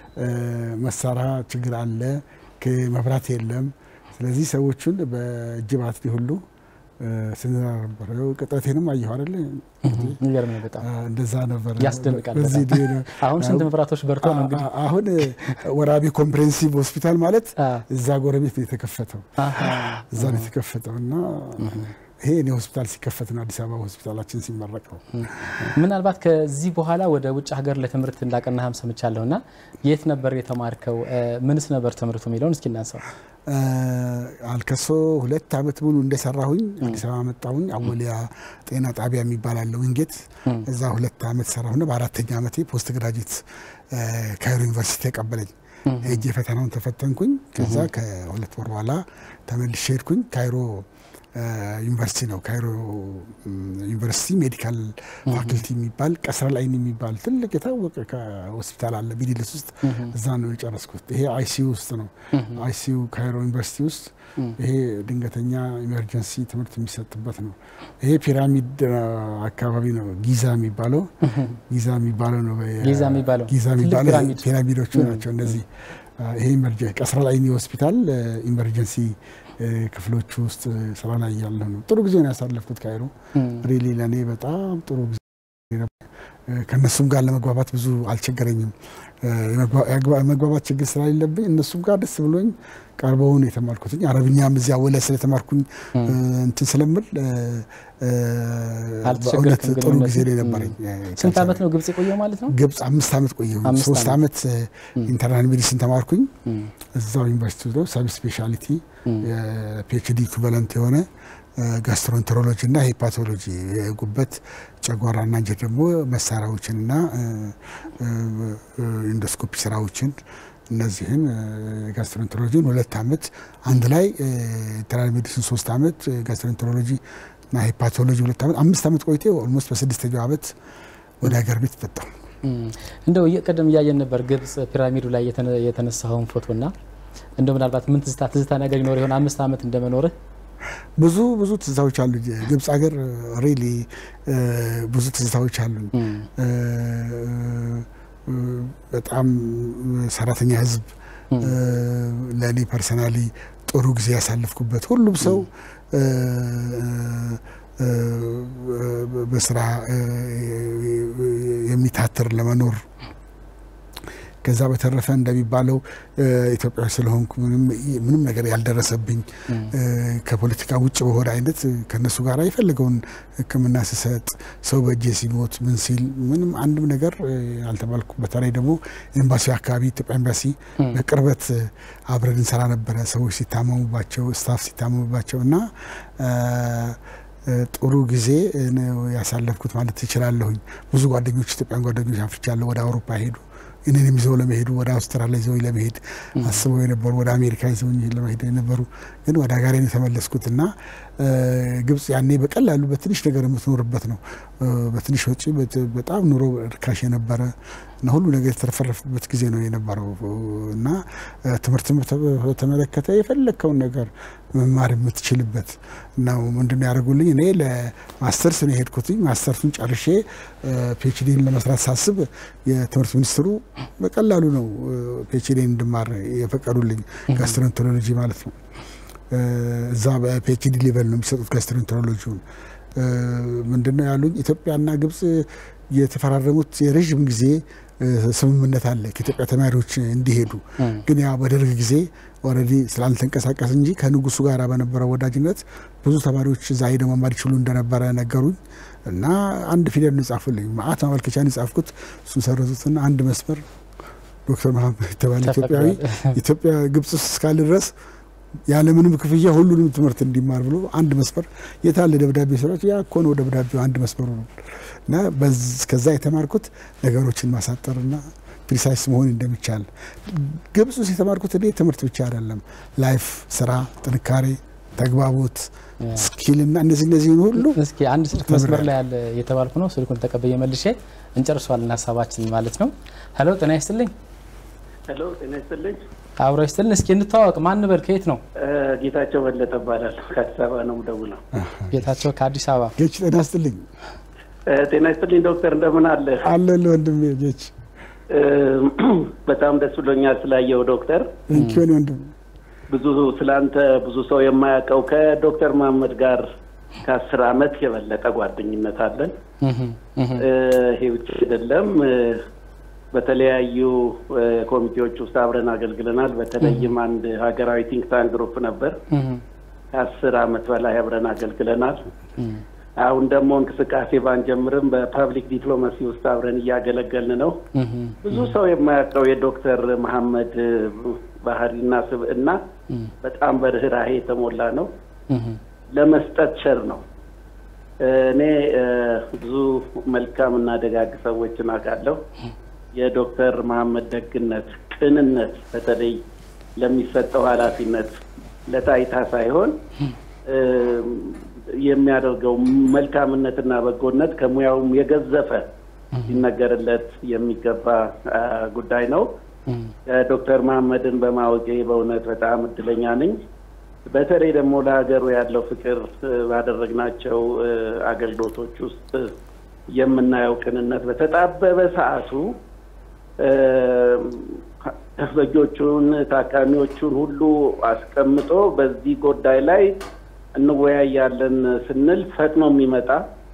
መሳሪያ ችግር አለ፣ መብራት የለም። ስለዚህ ሰዎቹን በእጅ ባትሪ ሁሉ ስንሰራ ነበር። ያው ቅጠቴንም አየሁ አይደለ? የሚገርም ነው በጣም እንደዛ ነበር። ያስደንቃል በዚህ በጣም። ዲ- ነው። አሁን ስንት መብራቶች በርተው ነው እንግዲህ አ- አሁን ወራቤ ኮምፕሬሄንሲቭ ሆስፒታል ማለት አ። እዛ ጎረቤት ነው የተከፈተው። አሃ። እዛ ነው የተከፈተው እና ይሄ እኔ ሆስፒታል ሲከፈት ነው አዲስ አበባ ሆስፒታላችን ሲመረቀው። ምናልባት ከዚህ በኋላ ወደ ውጭ ሀገር ለትምህርት እንዳቀናህም ሰምቻለሁ እና የት ነበር የተማርከው? እ፣ ምንስ ነበር ትምህርቱ የሚለውን እስኪ እናንሳው። አ፣ አልከሶ ሁለት አመት ሙሉ እንደሰራሁኝ አዲስ አበባ መጣሁኝ። አወሊያ ጤና ጣቢያ የሚባል አለ ዊንጌት። እዛ ሁለት አመት ሰራሁና በአራተኛ አመቴ ፖስት ግራጅዌት አ፣ ካይሮ ዩኒቨርሲቲ ተቀበለኝ። ሄጄ ፈተናውን ተፈተንኩኝ። ከዛ ከሁለት ወር በኋላ ተመልሼ ሄድኩኝ። ካይሮ አ፣ ዩኒቨርሲቲ ነው። ካይሮ ም፣ ዩኒቨርሲቲ ሜዲካል ፋክልቲ የሚባል ቀስረ ላይን የሚባል ትልቅ የታወቀ ሆስፒታል አለ ሚድልስ ውስጥ። እዛ ነው የጨረስኩት። ይሄ አይሲዩ ውስጥ ነው። አይሲዩ ካይሮ ዩኒቨርሲቲ ውስጥ ይሄ ድንገተኛ ኢመርጀንሲ ትምህርት የሚሰጥበት ነው። ይሄ ፒራሚድ አ፣ አካባቢ ነው ጊዛ የሚባለው ጊዛ የሚባለው ነው። ጊዛ የሚባለው ጊዛ ትልቅ የሚባለው ፒራሚድ። ፒራሚዶቹ ናቸው እነዚህ። አ፣ ይሄ ኢመርጀንሲ ቀስረ ላይኒ ሆስፒታል አ፣ ኢመርጀንሲ አ፣ ክፍሎቹ ውስጥ ስራ ላይ ያለሁ ነው። ጥሩ ጊዜ ነው ያሳለፍኩት ካይሮ። ሪሊ ለእኔ በጣም ጥሩ ጊዜ ነበር። አ፣ ከእነሱም ጋር ለመግባባት ብዙ አልቸገረኝም። አ፣ የመግባ- የመግባ- የመግባባት ችግር ስለሌለብኝ እነሱም ጋር ደስ ብሎኝ ቀርበውን የተማርኩትኝ አረብኛም እዚያ ወለ ስለተማርኩኝ አ፣ እንትን ስለምል አ፣ አ፣ አልተቸገርክም በእውነት ግን ጥሩ እውነት? ጊዜ ላይ ነበረኝ። ስንት ዓመት ነው ግብጽ የቆየው ማለት ነው? ግብጽ አምስት ዓመት ቆየሁ። አምስት ሶስት ዓመት ኢንተርናል ሜዲሲን ተማርኩኝ እዛው ዩኒቨርሲቲ ነው። ሰብ ስፔሻሊቲ የፒኤችዲ ኢኩቫለንት የሆነ ጋስትሮንትሮሎጂ እና ሄፓቶሎጂ የጉበት ጨጓራና አንጀት ደግሞ መሳሪያዎችንና ኢንዶስኮፒ ስራዎችን እነዚህን ጋስትሮንትሮሎጂን ሁለት ዓመት አንድ ላይ ኢንተርናል ሜዲሲን ሶስት ዓመት ጋስትሮንትሮሎጂ እና ሄፓቶሎጂ ሁለት ዓመት አምስት ዓመት ቆይቴ ኦልሞስት በስድስተኛው ዓመት ወደ ሀገር ቤት መጣሁ። እንደው ቅድም እያየን ነበር ግብጽ ፒራሚዱ ላይ የተነ- የተነሳኸውን ፎቶና እንደው ምናልባት ምን ትዝታ ትዝታ ነገር ይኖር ይሆን አምስት ዓመት እንደመኖርህ? ብዙ ብዙ ትዝታዎች አሉ። ግብጽ ሀገር ሪሊ ብዙ ትዝታዎች አሉ። በጣም ሰራተኛ ህዝብ ለእኔ ፐርሰናሊ ጥሩ ጊዜ ያሳለፍኩበት ሁሉም ሰው በስራ የሚታትር ለመኖር ከዛ በተረፈ እንደሚባለው ኢትዮጵያዊ ስለሆንኩ ምንም ነገር ያልደረሰብኝ ከፖለቲካ ውጭ በሆነ አይነት ከነሱ ጋር የፈለገውን ሕክምና ስሰጥ ሰው በእጄ ሲሞት ምን ሲል ምንም አንድም ነገር አልተባልኩ። በተለይ ደግሞ ኤምባሲ አካባቢ ኢትዮጵያ ኤምባሲ በቅርበት አብረን እንሰራ ነበረ። ሰዎች ሲታመሙባቸው፣ ስታፍ ሲታመሙባቸው እና ጥሩ ጊዜ ነው ያሳለፍኩት ማለት ትችላለሁኝ። ብዙ ጓደኞች ኢትዮጵያን ጓደኞች አፍርቻለሁ። ወደ አውሮፓ ሄዱ እኔንም ይዘው ለመሄዱ ወደ አውስትራሊያ ይዘው ለመሄድ አስበው የነበሩ ወደ አሜሪካ ይዘው ለመሄድ የነበሩ ግን ወደ ሀገሬ ነው የተመለስኩት እና ግብጽ ያኔ በቀላሉ በትንሽ ነገር የምትኖርበት ነው። በትንሽ ወጪ በጣም ኑሮ ርካሽ የነበረ እና ሁሉ ነገር የተረፈረፈበት ጊዜ ነው የነበረው እና ትምህርት በተመለከተ የፈለግከውን ነገር መማር የምትችልበት ነው። ምንድነው ያደርጉልኝ? እኔ ለማስተርስ ነው የሄድኩትኝ። ማስተርሱን ጨርሼ ፒኤችዲን ለመስራት ሳስብ የትምህርት ሚኒስትሩ በቀላሉ ነው ፒኤችዲን እንድማር የፈቀዱልኝ፣ ጋስትሮንቶሎጂ ማለት ነው። እዛ በፒኤችዲ ሌቨል ነው የሚሰጡት ጋስትሮንቶሎጂውን። ምንድነው ያሉኝ? ኢትዮጵያና ግብጽ የተፈራረሙት የረዥም ጊዜ ስምምነት አለ ከኢትዮጵያ ተማሪዎች እንዲሄዱ። ግን ያ በደርግ ጊዜ ኦልሬዲ ስላልተንቀሳቀስ እንጂ ከንጉሱ ጋር በነበረው ወዳጅነት ብዙ ተማሪዎች እዛ ሄደው መማር ይችሉ እንደነበረ ነገሩኝ እና አንድ ፊደል ነው የጻፉልኝ። ማአት ማመልከቻ ነው የጻፍኩት። እሱን ሰረዙትና አንድ መስመር ዶክተር መሀመድ የተባለ ኢትዮጵያዊ ኢትዮጵያ ግብጽ ውስጥ እስካለ ድረስ ያለምንም ክፍያ ሁሉንም ትምህርት እንዲማር ብሎ አንድ መስመር የታለ ደብዳቤ ስራቸው ያ እኮ ነው ደብዳቤው አንድ መስመሩ ነው እና ከዛ የተማርኩት ነገሮችን ማሳጠርና ፕሪሳይስ መሆን እንደሚቻል ግብጽ ውስጥ የተማርኩት እኔ ትምህርት ብቻ አይደለም፣ ላይፍ፣ ስራ፣ ጥንካሬ፣ ተግባቦት ስኪልና እነዚህ እነዚህን ሁሉ እስኪ አንድ ስልክ መስመር ላይ ያለ የተባልኩ ነው። ስልኩን ተቀበየ መልሼ እንጨርሷለን ሀሳባችን ማለት ነው። ሄሎ ጤና ይስጥልኝ። ሄሎ ጤና ይስጥልኝ። አብሮ ይስጥልን። እስኪ እንተዋወቅ። ማን በል? ከየት ነው? ጌታቸው በለጠ እባላለሁ። ከአዲስ አበባ ነው የምደውለው። ጌታቸው ከአዲስ አበባ። ጌች ጤና ይስጥልኝ። ጤና ይስጥልኝ ዶክተር፣ እንደምን አለ? አለልህ ወንድሜ ጌች። በጣም ደስ ብሎኛል ስላየው ዶክተር። እንኪሆን ወንድም ብዙ ስላንተ ብዙ ሰው የማያውቀው ከዶክተር መሀመድ ጋር ከአስር አመት የበለጠ ጓደኝነት አለን። ይሄ ብቻ አይደለም፣ በተለያዩ ኮሚቴዎች ውስጥ አብረን አገልግለናል። በተለይም አንድ ሀገራዊ ቲንክ ታንክ ግሩፕ ነበር። ከአስር አመት በላይ አብረን አገልግለናል። አሁን ደግሞ እንቅስቃሴ ባንጀምርም በፐብሊክ ዲፕሎማሲ ውስጥ አብረን እያገለገልን ነው። ብዙ ሰው የማያውቀው የዶክተር መሀመድ ባህሪና ስብዕና በጣም በርህራሄ የተሞላ ነው። ለመስጠት ቸር ነው። እኔ ብዙ መልካም እና ደጋግ ሰዎችን አውቃለሁ። የዶክተር መሀመድ ደግነት፣ ቅንነት በተለይ ለሚሰጠው ኃላፊነት ለታይታ ሳይሆን የሚያደርገው መልካምነትና በጎነት ከሙያውም የገዘፈ ሊነገርለት የሚገባ ጉዳይ ነው። ዶክተር መሀመድን በማወቄ በእውነት በጣም እድለኛ ነኝ። በተለይ ደግሞ ለሀገሩ ያለው ፍቅር ባደረግናቸው አገልግሎቶች ውስጥ የምናየው ቅንነት በተጣበበ ሰዓቱ እስረኞቹን፣ ታካሚዎቹን ሁሉ አስቀምጦ በዚህ ጉዳይ ላይ እንወያያለን ስንል ፈጥኖ የሚመጣ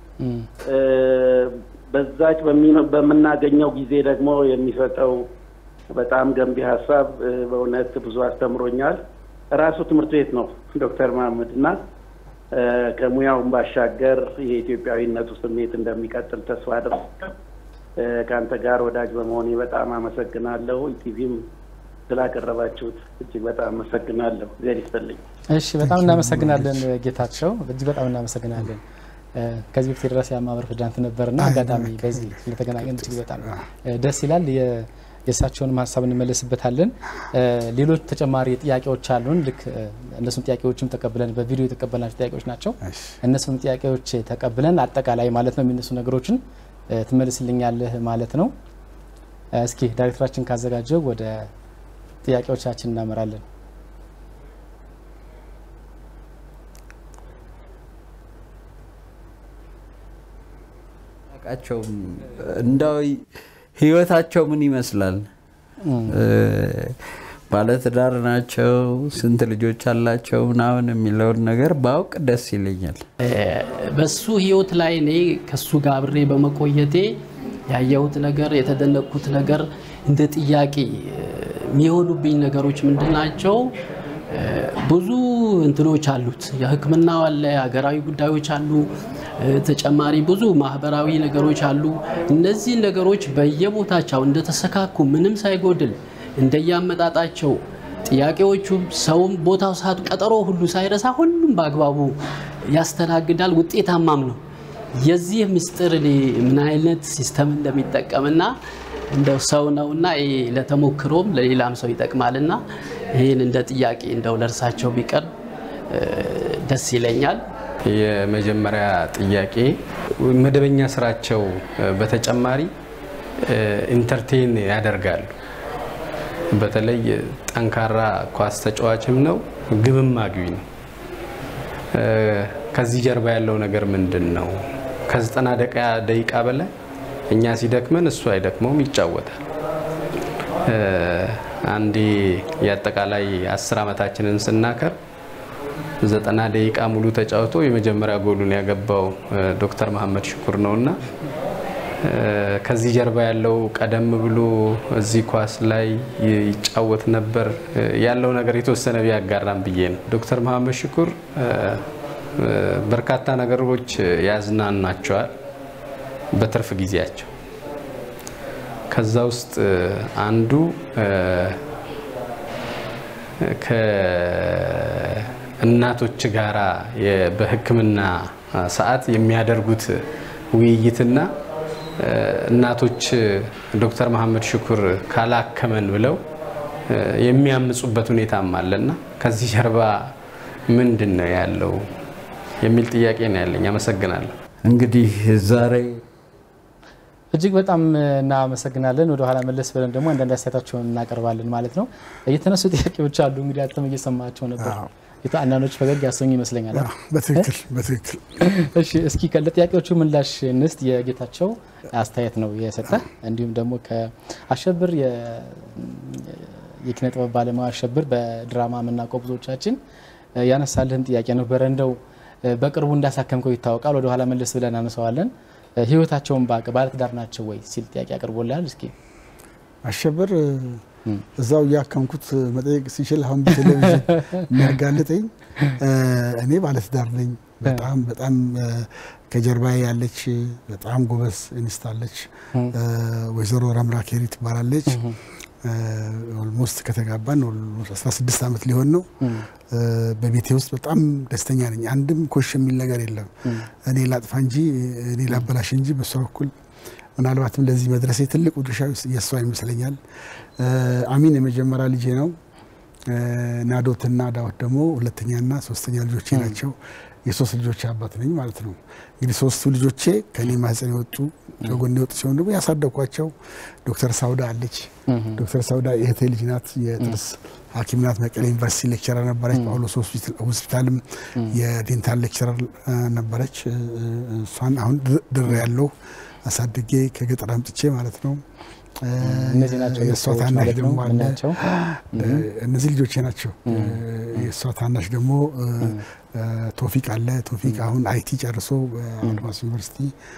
በዛች በምናገኘው ጊዜ ደግሞ የሚሰጠው በጣም ገንቢ ሀሳብ በእውነት ብዙ አስተምሮኛል። ራሱ ትምህርት ቤት ነው ዶክተር መሀመድ እና ከሙያውን ባሻገር የኢትዮጵያዊነቱ ስሜት እንደሚቀጥል ተስፋ አድርጋለሁ። ከአንተ ጋር ወዳጅ በመሆኔ በጣም አመሰግናለሁ። ኢቲቪም ስላቀረባችሁት እጅግ በጣም አመሰግናለሁ። ዜር ይስጥልኝ። እሺ፣ በጣም እናመሰግናለን ጌታቸው፣ እጅግ በጣም እናመሰግናለን። ከዚህ በፊት የደረሰ የማህበር ፕሬዚዳንት ነበርና አጋጣሚ በዚህ ስለተገናኘን እጅግ በጣም ደስ ይላል። የእሳቸውንም ሀሳብ እንመለስበታለን። ሌሎች ተጨማሪ ጥያቄዎች አሉን። ልክ እነሱም ጥያቄዎችም ተቀብለን በቪዲዮ የተቀበልናቸው ጥያቄዎች ናቸው። እነሱም ጥያቄዎች ተቀብለን አጠቃላይ ማለት ነው የሚነሱ ነገሮችን ትመልስልኛለህ ማለት ነው። እስኪ ዳይሬክተራችን ካዘጋጀው ወደ ጥያቄዎቻችን እናመራለን። አቃቸውም እንዳው ህይወታቸው ምን ይመስላል? ባለትዳር ናቸው? ስንት ልጆች አላቸው? ምናምን የሚለውን ነገር ባውቅ ደስ ይለኛል። በሱ ህይወት ላይ እኔ ከሱ ጋር አብሬ በመቆየቴ ያየሁት ነገር የተደነቅኩት ነገር እንደ ጥያቄ የሚሆኑብኝ ነገሮች ምንድን ናቸው? ብዙ እንትኖች አሉት። የሕክምናው አለ፣ ሀገራዊ ጉዳዮች አሉ፣ ተጨማሪ ብዙ ማህበራዊ ነገሮች አሉ። እነዚህ ነገሮች በየቦታቸው እንደተሰካኩ ምንም ሳይጎድል እንደያመጣጣቸው ጥያቄዎቹ ሰውም ቦታው ሰዓት ቀጠሮ ሁሉ ሳይረሳ ሁሉም በአግባቡ ያስተናግዳል። ውጤታማም ነው። የዚህ ምስጢር እኔ ምን አይነት ሲስተም እንደሚጠቀምና እንደው ሰው ነውና ይሄ ለተሞክሮም ለሌላም ሰው ይጠቅማልና ይህን እንደ ጥያቄ እንደው ለእርሳቸው ቢቀርብ ደስ ይለኛል። የመጀመሪያ ጥያቄ መደበኛ ስራቸው በተጨማሪ ኢንተርቴን ያደርጋሉ። በተለይ ጠንካራ ኳስ ተጫዋችም ነው፣ ግብም አግቢ ነው። ከዚህ ጀርባ ያለው ነገር ምንድን ነው? ከዘጠና ደቂቃ በላይ እኛ ሲደክመን እሱ አይደክመውም፣ ይጫወታል። አንዴ የአጠቃላይ አስር ዓመታችንን ስናከር ዘጠና ደቂቃ ሙሉ ተጫውቶ የመጀመሪያ ጎሉን ያገባው ዶክተር መሀመድ ሽኩር ነው እና ከዚህ ጀርባ ያለው ቀደም ብሎ እዚህ ኳስ ላይ ይጫወት ነበር ያለው ነገር የተወሰነ ቢያጋራም ብዬ ነው። ዶክተር መሀመድ ሽኩር በርካታ ነገሮች ያዝናናቸዋል በትርፍ ጊዜያቸው። ከዛ ውስጥ አንዱ ከእናቶች ጋራ በሕክምና ሰዓት የሚያደርጉት ውይይትና እናቶች ዶክተር መሀመድ ሽኩር ካላከመን ብለው የሚያምፁበት ሁኔታም አለና ከዚህ ጀርባ ምንድን ነው ያለው? የሚል ጥያቄ ነው ያለኝ። አመሰግናለሁ። እንግዲህ ዛሬ እጅግ በጣም እናመሰግናለን። ወደ ኋላ መለስ ብለን ደግሞ አንዳንድ አስተያየታቸውን እናቀርባለን ማለት ነው። የተነሱ ጥያቄዎች አሉ እንግዲህ አንተም እየሰማቸው ነበር። አንዳንዶች ፈገግ ያሰኙ ይመስለኛል። በትክክል በትክክል። እሺ እስኪ ለጥያቄዎቹ ምላሽ እንስት። የጌታቸው አስተያየት ነው የሰጠ እንዲሁም ደግሞ ከአሸብር የኪነ ጥበብ ባለሙያ አሸብር በድራማ የምናውቀው ብዙዎቻችን ያነሳልህን ጥያቄ ነበረ። እንደው በቅርቡ እንዳሳከምከው ይታወቃል። ወደ ኋላ መለስ ብለን አነሳዋለን። ህይወታቸውን ባቅ ባለትዳር ናቸው ወይ ሲል ጥያቄ አቅርቦልሃል። እስኪ አሸብር እዛው እያከምኩት መጠየቅ ሲችል አሁን በቴሌቪዥን የሚያጋልጠኝ እኔ ባለትዳር ነኝ። በጣም በጣም ከጀርባ ያለች በጣም ጎበዝ እንስት አለች። ወይዘሮ ረምራ ኬሪ ትባላለች። ኦልሞስት ከተጋባን 16 ዓመት ሊሆን ነው። በቤቴ ውስጥ በጣም ደስተኛ ነኝ። አንድም ኮሽ የሚል ነገር የለም። እኔ ላጥፋ እንጂ እኔ ላበላሽ እንጂ በሷ በኩል ምናልባትም ለዚህ መድረሴ ትልቁ ድርሻ የእሷ ይመስለኛል። አሚን የመጀመሪያ ልጄ ነው። ናዶትና ዳዊት ደግሞ ሁለተኛና ሶስተኛ ልጆቼ ናቸው። የሶስት ልጆች አባት ነኝ ማለት ነው። እንግዲህ ሶስቱ ልጆቼ ከኔ ማህፀን የወጡ ከጎን የወጡ ሲሆን ደግሞ ያሳደግኳቸው ዶክተር ሳውዳ አለች። ዶክተር ሳውዳ የእህቴ ልጅ ናት። የጥርስ ሐኪም ናት። መቀሌ ዩኒቨርሲቲ ሌክቸረር ነበረች። ጳውሎስ ሆስፒታልም የዴንታል ሌክቸረር ነበረች። እሷን አሁን ድር ያለው አሳድጌ ከገጠር አምጥቼ ማለት ነው። እነዚህ ናቸው የእሷ ታናሽ ደግሞ አለ። እነዚህ ልጆቼ ናቸው። የእሷ ታናሽ ደግሞ ቶፊቅ አለ። ቶፊቅ አሁን አይቲ ጨርሶ አድማስ ዩኒቨርሲቲ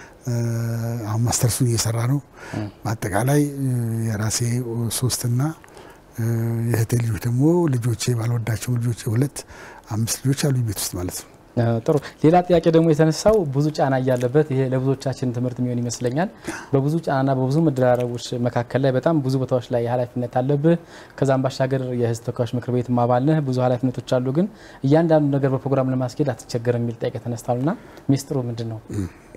አሁን ማስተርሱን እየሰራ ነው። በአጠቃላይ የራሴ ሶስትና የእህቴ ልጆች ደግሞ ልጆቼ ባልወዳቸው ልጆቼ ሁለት አምስት ልጆች አሉ ቤት ውስጥ ማለት ነው። ጥሩ። ሌላ ጥያቄ ደግሞ የተነሳው ብዙ ጫና እያለበት ይሄ ለብዙዎቻችን ትምህርት የሚሆን ይመስለኛል። በብዙ ጫናና በብዙ መደራረቦች መካከል ላይ በጣም ብዙ ቦታዎች ላይ ኃላፊነት አለብህ። ከዛም ባሻገር የሕዝብ ተወካዮች ምክር ቤት አባል ነህ። ብዙ ኃላፊነቶች አሉ። ግን እያንዳንዱ ነገር በፕሮግራም ለማስኬድ አትቸገርም የሚል ጥያቄ ተነስቷልና ሚስጥሩ ምንድን ነው?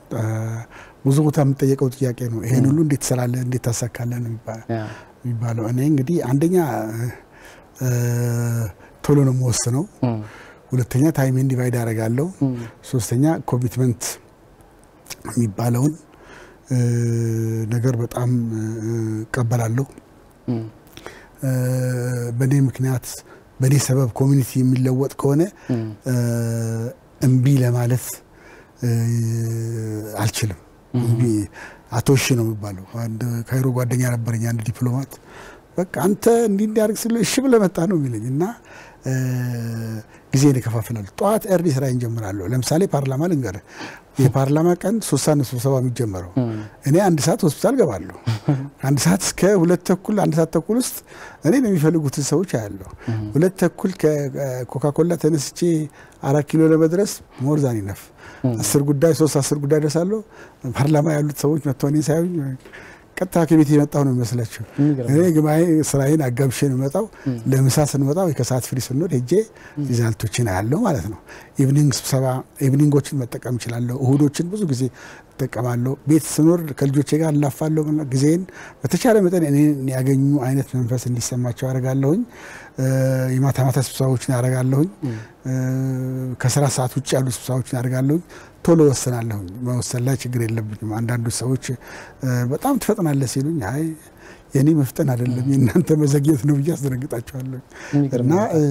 ብዙ ቦታ የምጠየቀው ጥያቄ ነው። ይሄን ሁሉ እንዴት ትሰራለህ፣ እንዴት ታሳካለህ ነው የሚባለው። እኔ እንግዲህ አንደኛ ቶሎ ነው የምወስነው ሁለተኛ ታይሜን ዲቫይድ አደርጋለሁ። ሶስተኛ ኮሚትመንት የሚባለውን ነገር በጣም እቀበላለሁ። በእኔ ምክንያት በእኔ ሰበብ ኮሚኒቲ የሚለወጥ ከሆነ እምቢ ለማለት አልችልም። እምቢ አቶ እሺ ነው የሚባለው። አንድ ካይሮ ጓደኛ ነበረኝ፣ አንድ ዲፕሎማት በቃ አንተ እንዲህ እንዲያደርግ ስለ እሺ ብለህ መጣህ ነው የሚለኝ እና ጊዜን እከፋፍላለሁ። ጠዋት ኤርሊ ስራ እንጀምራለሁ። ለምሳሌ ፓርላማ ልንገርህ፣ የፓርላማ ቀን ሶስት ሰዓት ነው ስብሰባ የሚጀመረው። እኔ አንድ ሰዓት ሆስፒታል ገባለሁ። አንድ ሰዓት እስከ ሁለት ተኩል አንድ ሰዓት ተኩል ውስጥ እኔ የሚፈልጉትን ሰዎች አያለሁ። ሁለት ተኩል ከኮካኮላ ተነስቼ አራት ኪሎ ለመድረስ ሞርዛን ይነፍ አስር ጉዳይ ሶስት አስር ጉዳይ ደርሳለሁ። ፓርላማ ያሉት ሰዎች መጥተው እኔን ሳያዩኝ ቀጥታ ከቤት የመጣሁ ነው የሚመስላቸው። እኔ ግማዬ ስራዬን አጋብሼ ነው የመጣው። ለምሳ ስንመጣ ወይ ከሰዓት ፍሪ ስንወድ ሄጄ ሪዛልቶችን አያለሁ ማለት ነው። ኢቭኒንግ ስብሰባ ኢቭኒንጎችን መጠቀም እችላለሁ። እሁዶችን ብዙ ጊዜ እጠቀማለሁ። ቤት ስኖር ከልጆቼ ጋር እላፋለሁ። ጊዜን በተቻለ መጠን እኔን ያገኙ አይነት መንፈስ እንዲሰማቸው አደርጋለሁኝ። የማታ ማታ ስብሰባዎችን አደርጋለሁኝ። ከስራ ሰዓት ውጭ ያሉ ስብሰባዎችን አደርጋለሁኝ። ቶሎ ወስናለሁኝ። መወሰን ላይ ችግር የለብኝም። አንዳንዶች ሰዎች በጣም ትፈጥናለህ ሲሉኝ አይ የኔ መፍጠን አይደለም የእናንተ መዘግየት ነው ብዬ አስደነግጣቸዋለሁ። እና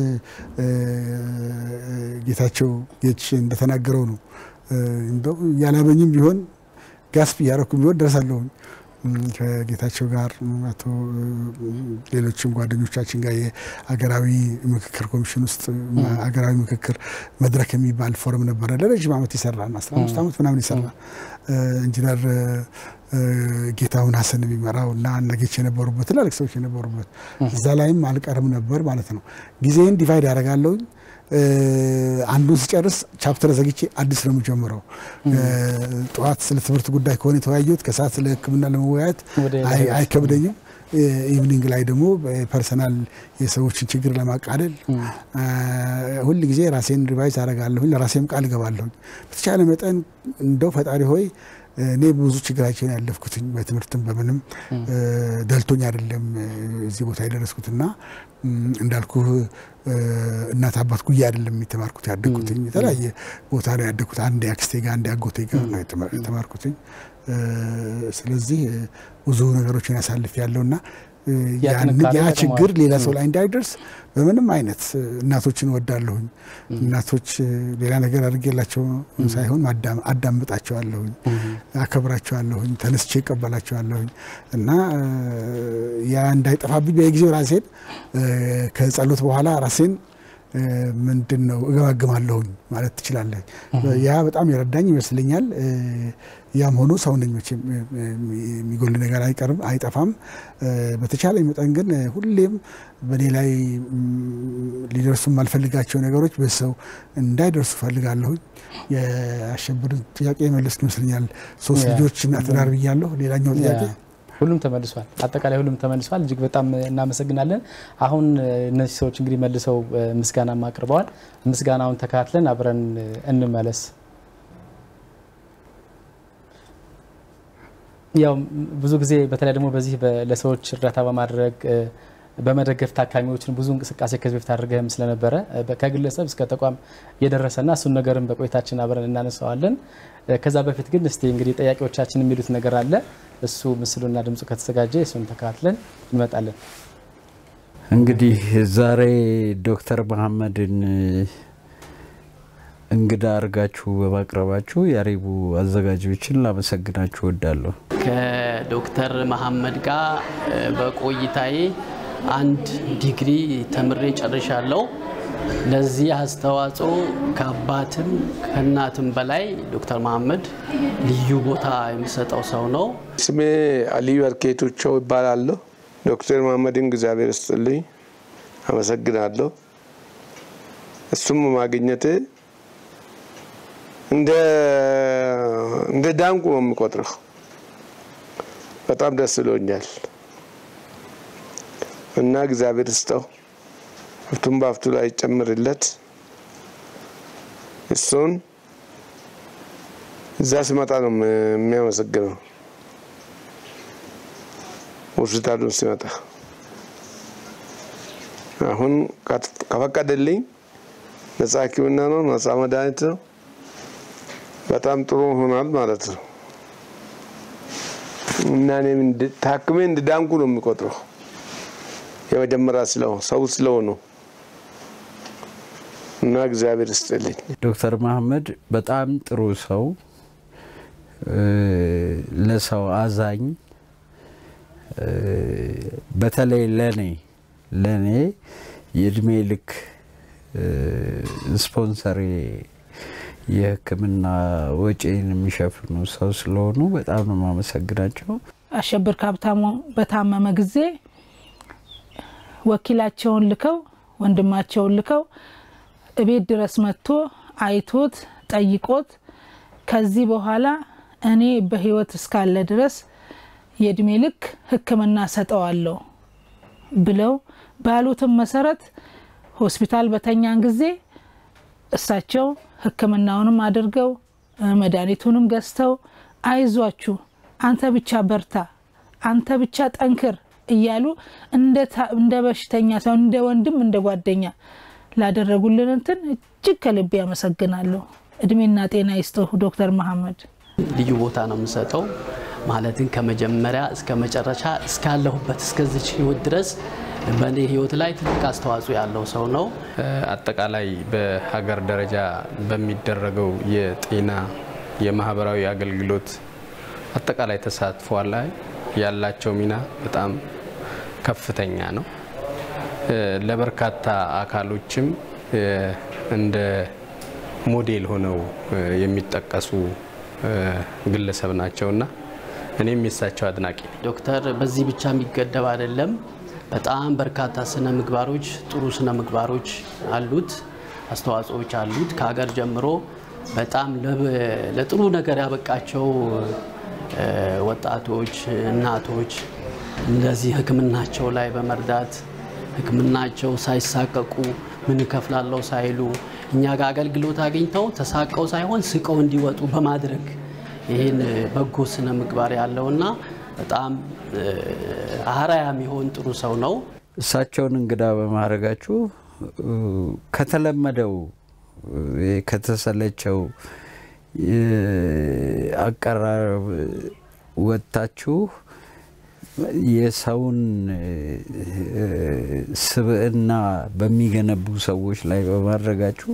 ጌታቸው ጌች እንደተናገረው ነው እንደው ያላበኝም ቢሆን ጋስፕ እያረኩም ቢሆን ደርሳለሁኝ ከጌታቸው ጋር አቶ ሌሎችም ጓደኞቻችን ጋር የሀገራዊ ምክክር ኮሚሽን ውስጥ ሀገራዊ ምክክር መድረክ የሚባል ፎረም ነበረ። ለረዥም ዓመት ይሰራ አስራ አምስት ዓመት ምናምን ይሰራ ኢንጂነር ጌታሁን ሀሰን የሚመራው እና እነጌች የነበሩበት ትላልቅ ሰዎች የነበሩበት እዛ ላይም አልቀርም ነበር ማለት ነው። ጊዜን ዲቫይድ ያደርጋለሁኝ። አንዱን ስጨርስ ቻፕተር ዘግቼ አዲስ ነው የምጀምረው። ጠዋት ስለ ትምህርት ጉዳይ ከሆነ የተወያየሁት ከሰዓት ስለ ሕክምና ለመወያየት አይከብደኝም። ኢቭኒንግ ላይ ደግሞ ፐርሰናል የሰዎችን ችግር ለማቃለል ሁል ጊዜ ራሴን ሪቫይዝ አደርጋለሁኝ። ለራሴም ቃል እገባለሁኝ። በተቻለ መጠን እንደው ፈጣሪ ሆይ እኔ ብዙ ችግራቸውን ያለፍኩትኝ በትምህርትም በምንም ደልቶኝ አይደለም እዚህ ቦታ የደረስኩትና እንዳልኩ እናት አባት ጉያ አይደለም የተማርኩት ያደግኩትኝ የተለያየ ቦታ ነው ያደግኩት። አንድ አክስቴ ጋር አንድ አጎቴ ጋር ነው የተማርኩትኝ። ስለዚህ ብዙ ነገሮችን ያሳልፍ ያለውና ያ ችግር ሌላ ሰው ላይ እንዳይደርስ በምንም አይነት እናቶችን ወዳለሁኝ። እናቶች ሌላ ነገር አድርጌላቸው ሳይሆን አዳምጣቸዋለሁኝ፣ አከብራቸዋለሁኝ፣ ተነስቼ እቀበላቸዋለሁኝ እና ያ እንዳይጠፋብኝ በየጊዜው ራሴን ከጸሎት በኋላ ራሴን ምንድን ነው እገማግማለሁኝ ማለት ትችላለህ። ያ በጣም የረዳኝ ይመስለኛል። ያም ሆኖ ሰው ነኝ መቼም የሚጎል ነገር አይቀርም አይጠፋም። በተቻለ መጠን ግን ሁሌም በእኔ ላይ ሊደርሱ የማልፈልጋቸው ነገሮች በሰው እንዳይደርሱ ፈልጋለሁኝ። የአሸብርን ጥያቄ የመለስኩ ይመስለኛል። ሶስት ልጆች እና ትዳር ብያለሁ። ሌላኛው ጥያቄ ሁሉም ተመልሷል። አጠቃላይ ሁሉም ተመልሷል። እጅግ በጣም እናመሰግናለን። አሁን እነዚህ ሰዎች እንግዲህ መልሰው ምስጋናም አቅርበዋል። ምስጋናውን ተከታትለን አብረን እንመለስ። ያው ብዙ ጊዜ በተለይ ደግሞ በዚህ ለሰዎች እርዳታ በማድረግ በመደገፍ ታካሚዎችን ብዙ እንቅስቃሴ ከዚህ በፊት አድርገህም ስለነበረ ከግለሰብ እስከ ተቋም የደረሰና እሱን ነገርም በቆይታችን አብረን እናነሳዋለን። ከዛ በፊት ግን እስቲ እንግዲህ ጠያቂዎቻችን የሚሉት ነገር አለ። እሱ ምስሉና ድምፁ ከተዘጋጀ እሱን ተከታትለን እንመጣለን። እንግዲህ ዛሬ ዶክተር መሐመድን እንግዳ አድርጋችሁ በማቅረባችሁ የአሪቡ አዘጋጆችን ላመሰግናችሁ እወዳለሁ። ከዶክተር መሐመድ ጋር በቆይታዬ አንድ ዲግሪ ተምሬ ጨርሻለሁ። ለዚህ አስተዋጽኦ ከአባትም ከእናትም በላይ ዶክተር መሐመድ ልዩ ቦታ የሚሰጠው ሰው ነው። ስሜ አልዩ አርኬቶቸው ይባላለሁ። ዶክተር መሐመድን እግዚአብሔር ይስጥልኝ፣ አመሰግናለሁ። እሱም ማግኘቴ እንደ ዳንቁ ነው የሚቆጥረው። በጣም ደስ ብሎኛል እና እግዚአብሔር ስጠው ሀብቱን በሀብቱ ላይ ይጨምርለት። እሱን እዛ ሲመጣ ነው የሚያመሰግነው። ሆስፒታሉን ሲመጣ አሁን ከፈቀደልኝ ነጻ ሕክምና ነው፣ ነጻ መድኃኒት ነው። በጣም ጥሩ ሆኗል ማለት ነው እና እኔም ታክሜ እንድዳንኩ ነው የሚቆጥረው የመጀመሪያ ስለው ሰው ስለሆኑ እና እግዚአብሔር ይስጥልኝ። ዶክተር መሐመድ በጣም ጥሩ ሰው፣ ለሰው አዛኝ፣ በተለይ ለኔ ለኔ የእድሜ ልክ ስፖንሰር የሕክምና ወጪን የሚሸፍኑ ሰው ስለሆኑ በጣም ነው የማመሰግናቸው። አሸብር ካብታሙ በታመመ ጊዜ ወኪላቸውን ልከው ወንድማቸውን ልከው እቤት ድረስ መጥቶ አይቶት ጠይቆት ከዚህ በኋላ እኔ በህይወት እስካለ ድረስ የእድሜ ልክ ሕክምና ሰጠዋለሁ ብለው ባሉትም መሰረት ሆስፒታል በተኛን ጊዜ እሳቸው ሕክምናውንም አድርገው መድኃኒቱንም ገዝተው አይዟችሁ፣ አንተ ብቻ በርታ፣ አንተ ብቻ ጠንክር እያሉ እንደ በሽተኛ ሰው እንደ ወንድም እንደ ጓደኛ ላደረጉልን እንትን እጅግ ከልቤ ያመሰግናለሁ። እድሜና ጤና ይስጥህ ዶክተር መሐመድ። ልዩ ቦታ ነው የምሰጠው። ማለትም ከመጀመሪያ እስከ መጨረሻ እስካለሁበት እስከዚች ህይወት ድረስ በእኔ ህይወት ላይ ትልቅ አስተዋጽኦ ያለው ሰው ነው። አጠቃላይ በሀገር ደረጃ በሚደረገው የጤና የማህበራዊ አገልግሎት አጠቃላይ ተሳትፎ ላይ ያላቸው ሚና በጣም ከፍተኛ ነው። ለበርካታ አካሎችም እንደ ሞዴል ሆነው የሚጠቀሱ ግለሰብ ናቸውና እኔም የሳቸው አድናቂ ነኝ። ዶክተር በዚህ ብቻ የሚገደብ አይደለም። በጣም በርካታ ስነ ምግባሮች፣ ጥሩ ስነ ምግባሮች አሉት፣ አስተዋጽኦዎች አሉት። ከሀገር ጀምሮ በጣም ለጥሩ ነገር ያበቃቸው ወጣቶች፣ እናቶች እንደዚህ ሕክምናቸው ላይ በመርዳት ሕክምናቸው ሳይሳቀቁ ምን እከፍላለሁ ሳይሉ እኛ ጋር አገልግሎት አግኝተው ተሳቀው ሳይሆን ስቀው እንዲወጡ በማድረግ ይህን በጎ ስነ ምግባር ያለውና በጣም አርአያ የሚሆን ጥሩ ሰው ነው። እሳቸውን እንግዳ በማድረጋችሁ ከተለመደው ከተሰለቸው አቀራረብ ወጥታችሁ የሰውን ስብዕና በሚገነቡ ሰዎች ላይ በማድረጋችሁ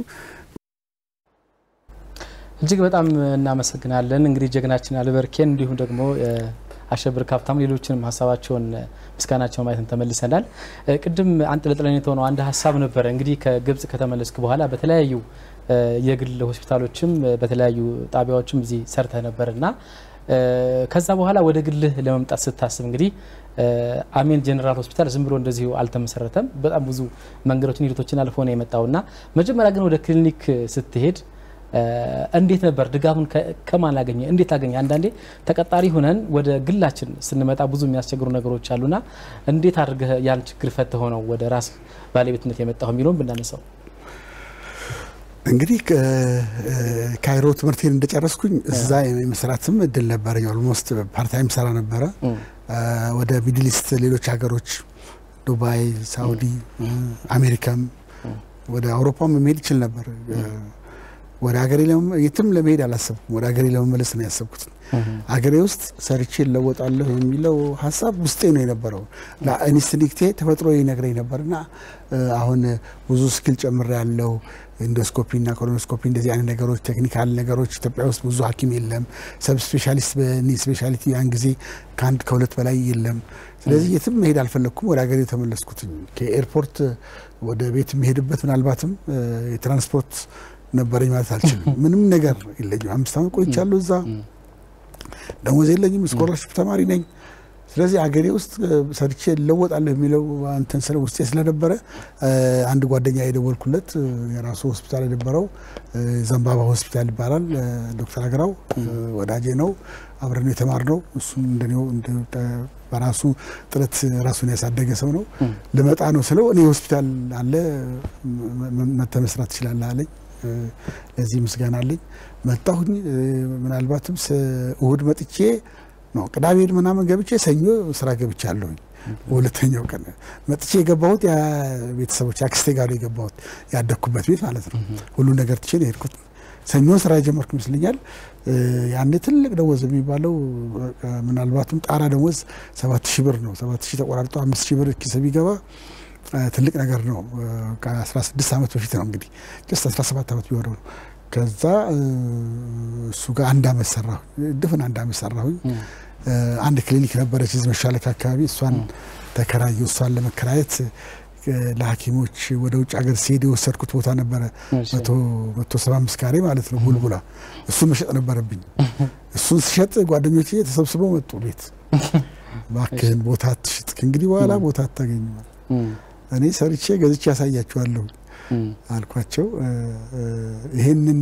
እጅግ በጣም እናመሰግናለን። እንግዲህ ጀግናችን አልበርኬን እንዲሁም ደግሞ አሸብር ካፕታም ሌሎችንም ሀሳባቸውን ምስጋናቸውን ማየትን ተመልሰናል። ቅድም አንጠልጥለን የተሆነው አንድ ሀሳብ ነበረ። እንግዲህ ከግብጽ ከተመለስክ በኋላ በተለያዩ የግል ሆስፒታሎችም በተለያዩ ጣቢያዎችም እዚህ ሰርተህ ነበር እና ከዛ በኋላ ወደ ግልህ ለመምጣት ስታስብ እንግዲህ አሜን ጀኔራል ሆስፒታል ዝም ብሎ እንደዚሁ አልተመሰረተም። በጣም ብዙ መንገዶችን ሂደቶችን አልፎ ነው የመጣው እና መጀመሪያ ግን ወደ ክሊኒክ ስትሄድ እንዴት ነበር ድጋፉን ከማን አገኘ? እንዴት አገኘ? አንዳንዴ ተቀጣሪ ሁነን ወደ ግላችን ስንመጣ ብዙ የሚያስቸግሩ ነገሮች አሉና እንዴት አድርገህ ያን ችግር ፈትሆ ነው ወደ ራስ ባለቤትነት የመጣው የሚለውን ብናነሳው። እንግዲህ ካይሮ ትምህርቴን እንደጨረስኩኝ እዛ የመስራትም እድል ነበረኝ። ኦልሞስት ፓርታይም ሰራ ነበረ ወደ ሚድል ኢስት ሌሎች ሀገሮች ዱባይ፣ ሳውዲ፣ አሜሪካም ወደ አውሮፓም መሄድ ይችል ነበር። ወደ ሀገሬ የትም ለመሄድ አላሰብኩም። ወደ ሀገሬ ለመመለስ ነው ያሰብኩት። ሀገሬ ውስጥ ሰርቼ እለወጣለሁ የሚለው ሀሳብ ውስጤ ነው የነበረው። ኢንስቲንክቴ ተፈጥሮ ይነግረኝ ነበርና አሁን ብዙ ስኪል ጨምሬ ያለው ኢንዶስኮፒ እና ኮሎኖስኮፒ እንደዚህ አይነት ነገሮች ቴክኒካል ነገሮች ኢትዮጵያ ውስጥ ብዙ ሐኪም የለም። ሰብ ስፔሻሊስት በኒ ስፔሻሊቲ ያን ጊዜ ከአንድ ከሁለት በላይ የለም። ስለዚህ የትም መሄድ አልፈለግኩም። ወደ ሀገሬ የተመለስኩት ከኤርፖርት ወደ ቤት የሚሄድበት ምናልባትም የትራንስፖርት ነበረኝ ማለት አልችልም። ምንም ነገር የለኝም። አምስት ዓመት ቆይቻለሁ እዛ። ደሞዝ የለኝም። ስኮላርሽፕ ተማሪ ነኝ። ስለዚህ አገሬ ውስጥ ሰርቼ እለወጣለሁ የሚለው እንትን ስለ ውስጤ ስለነበረ አንድ ጓደኛ የደወልኩለት የራሱ ሆስፒታል የነበረው ዘንባባ ሆስፒታል ይባላል። ዶክተር አገራው ወዳጄ ነው። አብረን የተማርነው እሱም እንደኔው በራሱ ጥረት ራሱን ያሳደገ ሰው ነው። ልመጣ ነው ስለው እኔ ሆስፒታል አለ መተህ መስራት ትችላለህ አለኝ። ለዚህ ምስጋና አለኝ። መጣሁኝ። ምናልባትም እሁድ መጥቼ ነው ቅዳሜ ምናምን ገብቼ ሰኞ ስራ ገብቼ አለሁኝ። በሁለተኛው ቀን መጥቼ የገባሁት ቤተሰቦች አክስቴ ጋር የገባሁት ያደግኩበት ቤት ማለት ነው። ሁሉ ነገር ትቼ ነው የሄድኩት። ሰኞ ስራ የጀመርኩ ይመስለኛል። ያኔ ትልቅ ደሞዝ የሚባለው ምናልባትም ጣራ ደሞዝ ሰባት ሺህ ብር ነው። ሰባት ሺህ ተቆራርጦ አምስት ሺህ ብር ኪስ ቢገባ ትልቅ ነገር ነው። ከ16 ዓመት በፊት ነው እንግዲህ ጀስት 17 ዓመት ቢሆነው ነው። ከዛ እሱ ጋር አንድ አመት ሰራሁ፣ ድፍን አንድ አመት ሰራሁኝ። አንድ ክሊኒክ ነበረች እዚህ መሻለክ አካባቢ፣ እሷን ተከራየሁ። እሷን ለመከራየት ለሐኪሞች ወደ ውጭ ሀገር ሲሄድ የወሰድኩት ቦታ ነበረ፣ መቶ ሰባ አምስት ካሬ ማለት ነው ቡልቡላ። እሱን መሸጥ ነበረብኝ። እሱን ስሸጥ ጓደኞቼ ተሰብስበው መጡ ቤት። እባክህን ቦታ አትሽጥ፣ ከእንግዲህ በኋላ ቦታ አታገኝም። እኔ ሰርቼ ገዝቼ ያሳያችኋለሁ አልኳቸው። ይህንን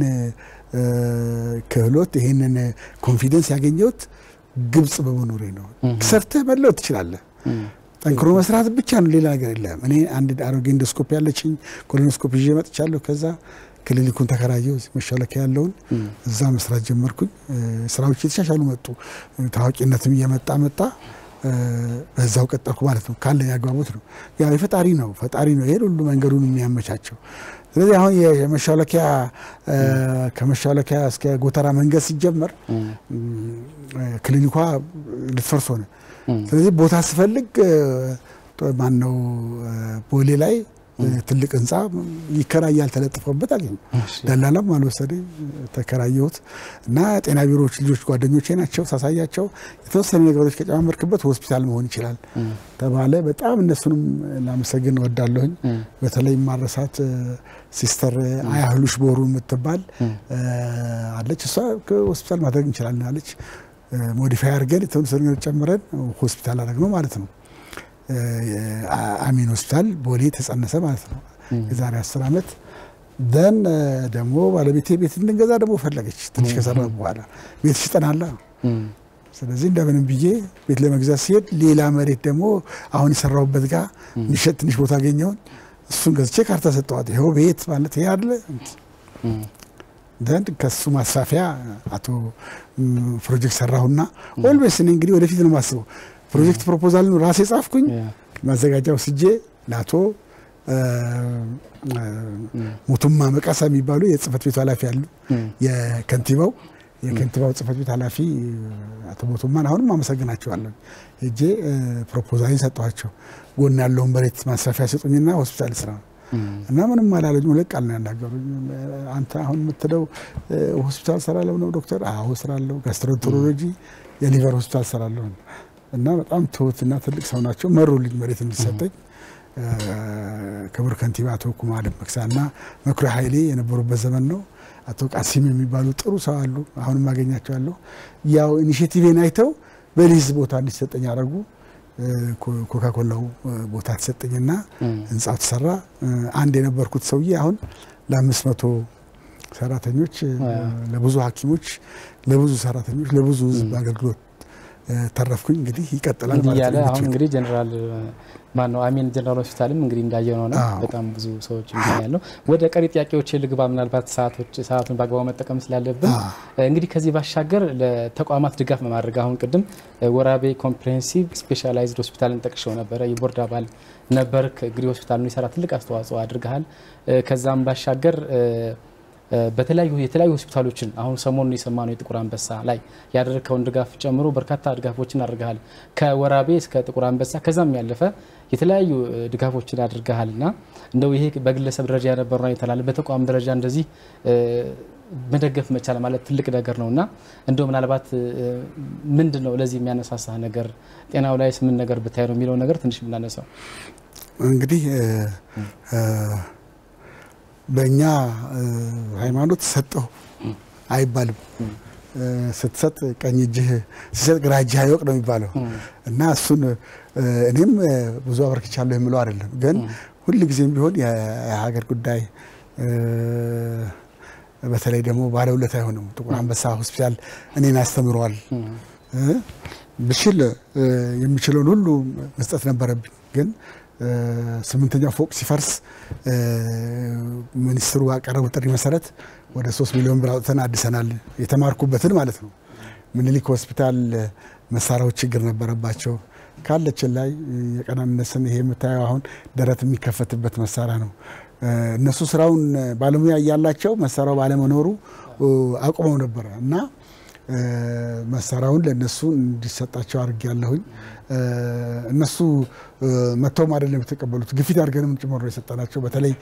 ክህሎት ይህንን ኮንፊደንስ ያገኘሁት ግብጽ በመኖሬ ነው። ሰርተህ መለወጥ ትችላለህ። ጠንክሮ መስራት ብቻ ነው፣ ሌላ ነገር የለም። እኔ አንድ አሮጌ ኢንዶስኮፒ ያለችኝ ኮሎኖስኮፒ ይዤ መጥቻለሁ። ከዛ ክሊኒኩን ተከራየው መሻለኪያ ያለውን እዛ መስራት ጀመርኩኝ። ስራዎች የተሻሻሉ መጡ። ታዋቂነትም እየመጣ መጣ። በዛው ቀጠልኩ ማለት ነው። ካለኝ አግባቦት ነው። ያው የፈጣሪ ነው ፈጣሪ ነው ይሄን ሁሉ መንገዱን የሚያመቻቸው። ስለዚህ አሁን የመሻለኪያ ከመሻለኪያ እስከ ጎተራ መንገድ ሲጀመር ክሊኒኳ ልትፈርስ ሆነ። ስለዚህ ቦታ ስፈልግ ማነው ቦሌ ላይ ትልቅ ህንፃ ይከራያል ተለጥፎበት አገኘ። ደላላም አልወሰደኝ ተከራየሁት እና ጤና ቢሮዎች ልጆች ጓደኞቼ ናቸው። ሳሳያቸው የተወሰኑ ነገሮች ከጨማመርክበት ሆስፒታል መሆን ይችላል ተባለ። በጣም እነሱንም ላመሰግን እወዳለሁኝ። በተለይ ማረሳት ሲስተር አያህሉሽ ቦሩ የምትባል አለች። እሷ ሆስፒታል ማድረግ እንችላለን አለች። ሞዲፋይ አድርገን የተወሰኑ ነገር ጨምረን ሆስፒታል አደረግነው ማለት ነው። አሚን ሆስፒታል ቦሌ ተጸነሰ ማለት ነው። የዛሬ አስር ዓመት ደን ደግሞ ባለቤቴ ቤት እንድንገዛ ደግሞ ፈለገች። ትንሽ ከሰራ በኋላ ቤት ሽጠናላ። ስለዚህ እንደምንም ብዬ ቤት ለመግዛት ሲሄድ ሌላ መሬት ደግሞ አሁን የሰራሁበት ጋር እንዲሸጥ ትንሽ ቦታ አገኘውን። እሱን ገዝቼ ካርታ ሰጠዋት። ይኸው ቤት ማለት ይሄ አለ ዘንድ ከሱ ማስፋፊያ አቶ ፕሮጀክት ሰራሁና ኦልዌስ እኔ እንግዲህ ወደፊት ነው የማስበው ፕሮጀክት ፕሮፖዛልን ራሴ ጻፍኩኝ። ማዘጋጃ ወስጄ ለአቶ ሙቱማ መቃሳ የሚባሉ የጽህፈት ቤቱ ኃላፊ አሉ። የከንቲባው የከንቲባው ጽህፈት ቤት ኃላፊ አቶ ሙቱማን አሁንም አመሰግናቸዋለሁ። ሄጄ ፕሮፖዛል ሰጠኋቸው። ጎን ያለውን መሬት ማስፋፊያ ስጡኝና ሆስፒታል ስራ እና ምንም አላለኝ። ሁለት ቃል ነው ያናገሩኝ። አንተ አሁን የምትለው ሆስፒታል ሰራለሁ ነው ዶክተር? አዎ ስራለሁ። ጋስትሮንትሮሎጂ የሊቨር ሆስፒታል ሰራለሁ እና በጣም ትሁትና ትልቅ ሰው ናቸው። መሩልኝ መሬት እንዲሰጠኝ ክቡር ከንቲባ አቶ ኩማ ደመቅሳ እና መኩሪያ ኃይሌ የነበሩበት ዘመን ነው። አቶ ቃሲም የሚባሉ ጥሩ ሰው አሉ። አሁንም አገኛቸዋለሁ። ያው ኢኒሽቲቭን አይተው በሊዝ ቦታ እንዲሰጠኝ አደረጉ። ኮካኮላው ቦታ ተሰጠኝና ህንጻው ተሰራ። አንድ የነበርኩት ሰውዬ አሁን ለአምስት መቶ ሰራተኞች፣ ለብዙ ሐኪሞች፣ ለብዙ ሰራተኞች፣ ለብዙ ህዝብ አገልግሎት ተረፍኩኝ። እንግዲህ ይቀጥላል እንዲህ ማለት እያለ ነው። አሁን እንግዲህ ጀነራል ማን ነው አሚን ጀነራል ሆስፒታልም እንግዲህ እንዳየነው ነው። አዎ። በጣም ብዙ ሰዎች ያለው ወደ ቀሪ ጥያቄዎች ልግባ። ምናልባት ሰዓቶች ሰዓቱን በአግባቡ መጠቀም ስላለብን እንግዲህ ከዚህ ባሻገር ለተቋማት ድጋፍ በማድረግ አሁን ቅድም ወራቤ ኮምፕሬሄንሲቭ ስፔሻላይዝድ ሆስፒታልን ጠቅሸው ነበረ። የቦርድ አባል ነበርክ። እንግዲህ ሆስፒታሉ ይሰራ ትልቅ አስተዋጽኦ አድርገሃል። ከዛም ባሻገር በተለያዩ የተለያዩ ሆስፒታሎችን አሁን ሰሞኑን የሰማነው የጥቁር አንበሳ ላይ ያደረግከውን ድጋፍ ጨምሮ በርካታ ድጋፎችን አድርገሃል። ከወራቤ እስከ ጥቁር አንበሳ ከዛም ያለፈ የተለያዩ ድጋፎችን አድርገሃል እና እንደው ይሄ በግለሰብ ደረጃ የነበረው የተላለ በተቋም ደረጃ እንደዚህ መደገፍ መቻል ማለት ትልቅ ነገር ነው እና እንደው ምናልባት ምንድን ነው ለዚህ የሚያነሳሳ ነገር ጤናው ላይ ምን ነገር ብታይ ነው የሚለው ነገር ትንሽ ብናነሳው እንግዲህ በእኛ ሃይማኖት ሰጠው አይባልም። ስትሰጥ ቀኝ እጅህ ሲሰጥ ግራ እጅህ አይወቅ ነው የሚባለው እና እሱን እኔም ብዙ አበርክቻለሁ የምለው አይደለም፣ ግን ሁል ጊዜም ቢሆን የሀገር ጉዳይ በተለይ ደግሞ ባለውለታ አይሆንም። ጥቁር አንበሳ ሆስፒታል እኔን አስተምረዋል። ብችል የሚችለውን ሁሉ መስጠት ነበረብኝ ግን ስምንተኛው ፎቅ ሲፈርስ ሚኒስትሩ ባቀረቡ ጥሪ መሰረት ወደ ሶስት ሚሊዮን ብር አውጥተን አድሰናል። የተማርኩበትን ማለት ነው። ምኒልክ ሆስፒታል መሳሪያዎች ችግር ነበረባቸው። ካለችን ላይ የቀናነስን ይሄ የምታየው አሁን ደረት የሚከፈትበት መሳሪያ ነው። እነሱ ስራውን ባለሙያ እያላቸው መሳሪያው ባለመኖሩ አቁመው ነበረ እና መሳሪያውን ለእነሱ እንዲሰጣቸው አድርግ ያለሁኝ እነሱ መጥተውም አይደለም የተቀበሉት፣ ግፊት አድርገንም ጭምር ነው የሰጠናቸው። በተለይ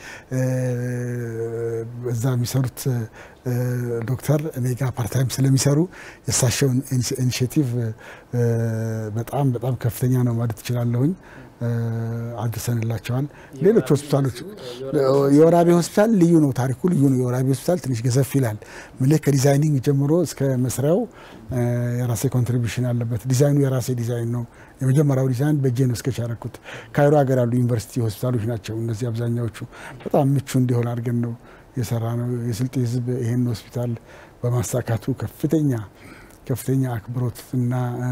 እዛ የሚሰሩት ዶክተር እኔ ጋር ፓርታይም ስለሚሰሩ የእሳቸው ኢኒሽቲቭ በጣም በጣም ከፍተኛ ነው ማለት እችላለሁኝ። አድርሰንላቸዋል። ሌሎች ሆስፒታሎች የወራቤ ሆስፒታል ልዩ ነው፣ ታሪኩ ልዩ ነው። የወራቤ ሆስፒታል ትንሽ ገዘፍ ይላል። ምልህ ከዲዛይኒንግ ጀምሮ እስከ መስሪያው የራሴ ኮንትሪቢሽን አለበት። ዲዛይኑ የራሴ ዲዛይን ነው። የመጀመሪያው ዲዛይን በእጄ ነው እስከች ያደረኩት። ካይሮ ሀገር ያሉ ዩኒቨርሲቲ ሆስፒታሎች ናቸው እነዚህ አብዛኛዎቹ። በጣም ምቹ እንዲሆን አድርገን ነው የሰራ ነው። የስልጤ ህዝብ ይሄን ሆስፒታል በማሳካቱ ከፍተኛ ከፍተኛ አክብሮት እና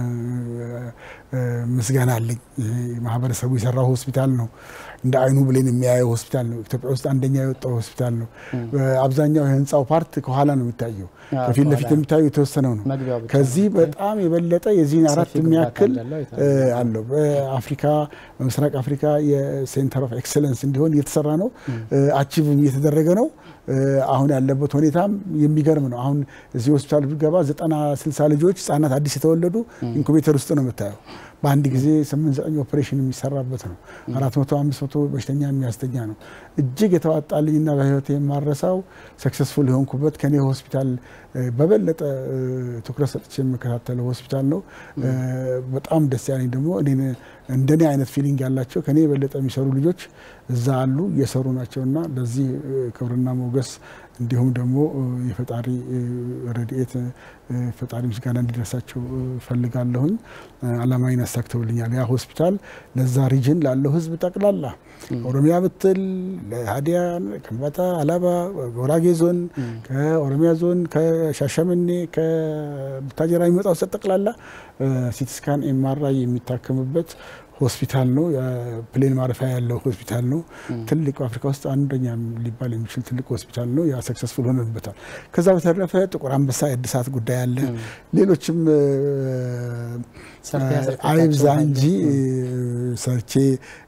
ምስጋና አለኝ። ይሄ ማህበረሰቡ የሰራው ሆስፒታል ነው። እንደ አይኑ ብሌን የሚያየው ሆስፒታል ነው። ኢትዮጵያ ውስጥ አንደኛ የወጣው ሆስፒታል ነው። አብዛኛው የህንፃው ፓርት ከኋላ ነው የሚታየው። ከፊት ለፊት የሚታየው የተወሰነው ነው። ከዚህ በጣም የበለጠ የዚህን አራት የሚያክል አለው። በአፍሪካ በምስራቅ አፍሪካ የሴንተር ኦፍ ኤክሰለንስ እንዲሆን እየተሰራ ነው። አቺቭ እየተደረገ ነው። አሁን ያለበት ሁኔታም የሚገርም ነው። አሁን እዚህ ሆስፒታል ብገባ ዘጠና ስልሳ ልጆች ህጻናት አዲስ የተወለዱ ኢንኩቤተር ውስጥ ነው የምታየው። በአንድ ጊዜ ስምንት ዘጠኝ ኦፕሬሽን የሚሰራበት ነው። አራት መቶ አምስት መቶ በሽተኛ የሚያስተኛ ነው። እጅግ የተዋጣልኝና በህይወት የማረሳው ሰክሰስፉል የሆንኩበት ከኔ ሆስፒታል በበለጠ ትኩረት ሰጥቼ የምከታተለው ሆስፒታል ነው። በጣም ደስ ያለኝ ደግሞ እንደኔ አይነት ፊሊንግ ያላቸው ከኔ የበለጠ የሚሰሩ ልጆች እዛ አሉ እየሰሩ ናቸውና ለዚህ ክብርና ሞገስ እንዲሁም ደግሞ የፈጣሪ ረድኤት ፈጣሪ ምስጋና እንዲደርሳቸው ፈልጋለሁኝ። አላማዊን አሳክተውልኛል። ያ ሆስፒታል ለዛ ሪጅን ላለው ህዝብ ጠቅላላ ኦሮሚያ ብትል ለሀዲያ፣ ከምባታ፣ አላባ፣ ጉራጌ ዞን፣ ከኦሮሚያ ዞን፣ ከሻሸመኔ፣ ከቡታጀራ የሚመጣው ሰጥ ጠቅላላ ሲቲስካን ኤምአርአይ የሚታከምበት ሆስፒታል ነው። ፕሌን ማረፊያ ያለው ሆስፒታል ነው። ትልቅ በአፍሪካ ውስጥ አንደኛ ሊባል የሚችል ትልቅ ሆስፒታል ነው። ያ ሰክሰስፉል ሆነበታል። ከዛ በተረፈ ጥቁር አንበሳ የእድሳት ጉዳይ አለ። ሌሎችም አይብዛ እንጂ ሰርቼ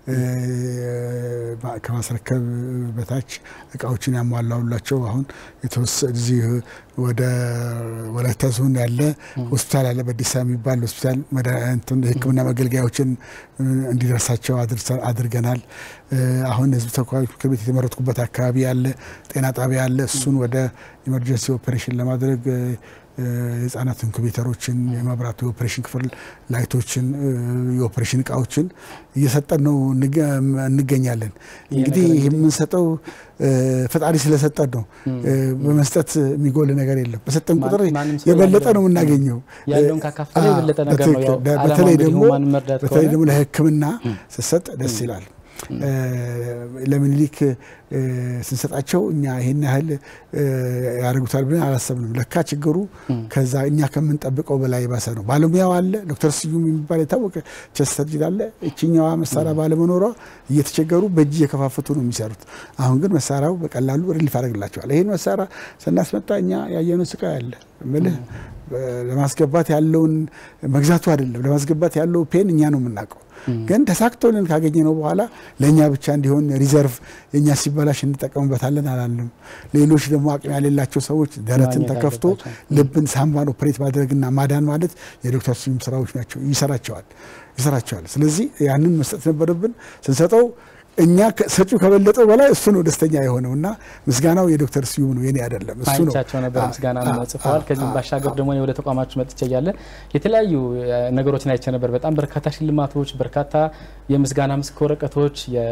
ከማስረከብ በታች እቃዎችን ያሟላውላቸው አሁን እዚህ ወደ ወላይታ ዞን ያለ ሆስፒታል አለ፣ በዲሳ የሚባል ሆስፒታል የሕክምና መገልገያዎችን እንዲደርሳቸው አድርገናል። አሁን ህዝብ ተወካዮች ምክር ቤት የተመረጥኩበት አካባቢ ያለ ጤና ጣቢያ አለ። እሱን ወደ ኢመርጀንሲ ኦፕሬሽን ለማድረግ የህጻናት ኢንኩቤተሮችን፣ የመብራት የኦፕሬሽን ክፍል ላይቶችን፣ የኦፕሬሽን እቃዎችን እየሰጠን ነው እንገኛለን። እንግዲህ ይህ የምንሰጠው ፈጣሪ ስለሰጠን ነው። በመስጠት የሚጎል ነገር የለም። በሰጠን ቁጥር የበለጠ ነው የምናገኘው። ያለውን ካካፈለ የበለጠ ነገር ነው። ያው በተለይ ደግሞ ማንም መርዳት በተለይ ደግሞ ለህክምና ስሰጥ ደስ ይላል። ለምኒልክ ስንሰጣቸው እኛ ይህን ያህል ያደርጉታል ብለን አላሰብንም። ለካ ችግሩ ከዛ እኛ ከምንጠብቀው በላይ የባሰ ነው። ባለሙያው አለ። ዶክተር ስዩም የሚባል የታወቀ ቸስት ሰርጅን አለ። እችኛዋ መሳሪያ ባለመኖሯ እየተቸገሩ በእጅ እየከፋፈቱ ነው የሚሰሩት። አሁን ግን መሳሪያው በቀላሉ ሪሊፍ ያደርግላቸዋል። ይህን መሳሪያ ስናስመጣ እኛ ያየነው ስቃይ አለ ምልህ ለማስገባት ያለውን መግዛቱ አይደለም ለማስገባት ያለው ፔን እኛ ነው የምናውቀው። ግን ተሳክቶልን ካገኘ ነው በኋላ ለእኛ ብቻ እንዲሆን ሪዘርቭ የእኛ ሲበላሽ እንጠቀምበታለን አላለም። ሌሎች ደግሞ አቅም ያሌላቸው ሰዎች ደረትን ተከፍቶ ልብን፣ ሳምባን ኦፕሬት ማድረግና ማዳን ማለት የዶክተር ስዩም ስራዎች ናቸው። ይሰራቸዋል ይሰራቸዋል። ስለዚህ ያንን መስጠት ነበረብን ስንሰጠው እኛ ሰጪው ከበለጠው በላይ እሱ ነው ደስተኛ የሆነው እና ምስጋናው የዶክተር ስዩም ነው የኔ አይደለም። እሱ ነው አይቻቸው ነበር ምስጋና ነው ጽፈዋል። ከዚህም ባሻገር ደግሞ ወደ ተቋማችሁ መጥቼ እያለ የተለያዩ ነገሮችን አይቼ ነበር። በጣም በርካታ ሽልማቶች፣ በርካታ የምስጋና ምስክር ወረቀቶች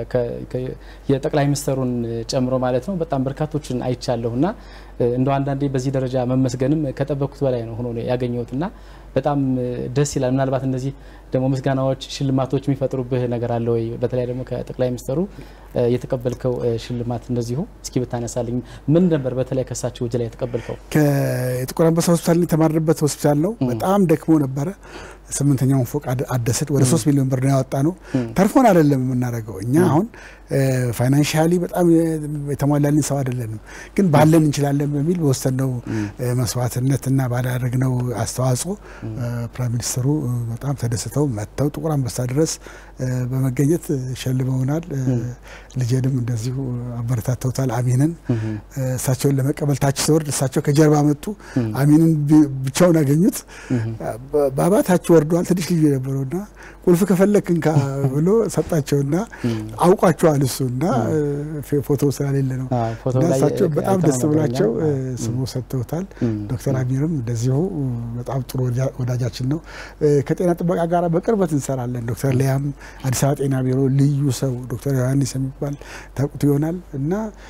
የጠቅላይ ሚኒስትሩን ጨምሮ ማለት ነው በጣም በርካቶችን አይቻለሁ እና እንደው አንዳንዴ በዚህ ደረጃ መመስገንም ከጠበቅኩት በላይ ነው ሆኖ ያገኘሁት እና በጣም ደስ ይላል። ምናልባት እነዚህ ደግሞ ምስጋናዎች፣ ሽልማቶች የሚፈጥሩብህ ነገር አለ ወይ? በተለይ ደግሞ ከጠቅላይ ሚኒስትሩ የተቀበልከው ሽልማት እንደዚሁ እስኪ ብታነሳልኝ። ምን ነበር በተለይ ከሳቸው እጅ ላይ የተቀበልከው? የጥቁር አንበሳ ሆስፒታል የተማርንበት ሆስፒታል ነው። በጣም ደክሞ ነበረ። ስምንተኛውን ፎቅ አደስን። ወደ ሶስት ሚሊዮን ብር ነው ያወጣ ነው። ተርፎን አይደለም የምናደርገው እኛ አሁን ፋይናንሻሊ በጣም የተሟላልን ሰው አይደለንም፣ ግን ባለን እንችላለን በሚል በወሰነው መስዋዕትነትና ባላደረግነው አስተዋጽኦ ፕራይም ሚኒስትሩ በጣም ተደስተው መጥተው ጥቁር አንበሳ ድረስ በመገኘት ሸልመውናል። ልጄንም እንደዚሁ አበረታተውታል። አሚንን እሳቸውን ለመቀበል ታች ሲወርድ እሳቸው ከጀርባ መጡ። አሚንን ብቻውን አገኙት። ባባ ታች ወርደዋል። ትንሽ ልዩ የነበረውና ቁልፍ ከፈለክ እንካ ብሎ ሰጣቸውና አውቋቸዋል እሱ እና ፎቶ ስላሌለ ነው እና እሳቸው በጣም ደስ ብሏቸው ስሙ ሰጥተውታል። ዶክተር አሚርም እንደዚሁ በጣም ጥሩ ወዳጃችን ነው። ከጤና ጥበቃ ጋር በቅርበት እንሰራለን። ዶክተር ሊያም አዲስ አበባ ጤና ቢሮ ልዩ ሰው ዶክተር ዮሐንስ የሚባል ታውቁት ይሆናል እና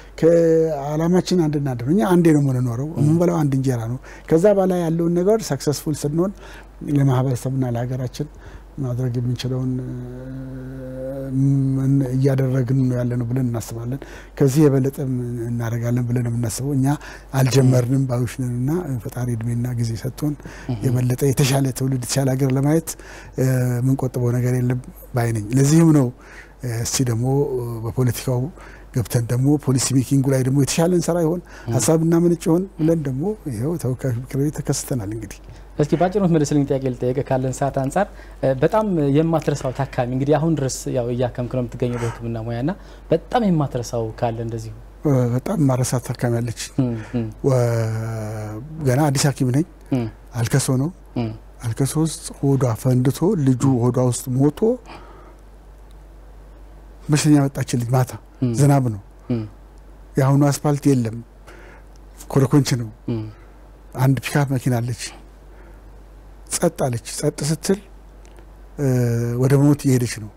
ከአላማችን አንድ እናድር እኛ አንዴ ነው የምንኖረው። የምንበላው አንድ እንጀራ ነው። ከዛ በላይ ያለውን ነገር ሰክሰስፉል ስንሆን ለማህበረሰብና ለሀገራችን ማድረግ የምንችለውን እያደረግን ነው ያለ ነው ብለን እናስባለን። ከዚህ የበለጠ እናደርጋለን ብለን የምናስበው እኛ አልጀመርንም ባዮች ነን እና ፈጣሪ እድሜና ጊዜ ሰጥቶን የበለጠ የተሻለ ትውልድ የተሻለ ሀገር ለማየት የምንቆጥበው ነገር የለም ባይ ነኝ። ለዚህም ነው እስቲ ደግሞ በፖለቲካው ገብተን ደግሞ ፖሊሲ ሜኪንጉ ላይ ደግሞ የተሻለ እንሰራ ይሆን ሀሳብ እናመነጭ ይሆን ብለን ደግሞ ይኸው ተወካዮች ምክር ቤት ተከስተናል እንግዲህ እስኪ ባጭሩ መልስልኝ ጥያቄ ልጠየቅ ካለን ሰዓት አንጻር በጣም የማትረሳው ታካሚ እንግዲህ አሁን ድረስ ያው እያከምክ ነው የምትገኘው በሕክምና ሙያ ና በጣም የማትረሳው ካለ እንደዚሁ በጣም ማረሳት ታካሚ አለች። ገና አዲስ ሐኪም ነኝ። አልከሶ ነው አልከሶ ውስጥ ሆዷ ፈንድቶ ልጁ ሆዷ ውስጥ ሞቶ በሽተኛ መጣችልኝ። ማታ ዝናብ ነው። የአሁኑ አስፋልት የለም፣ ኮረኮንች ነው። አንድ ፒካፕ መኪና አለች። ጸጥ አለች። ጸጥ ስትል ወደ ሞት እየሄደች ነው።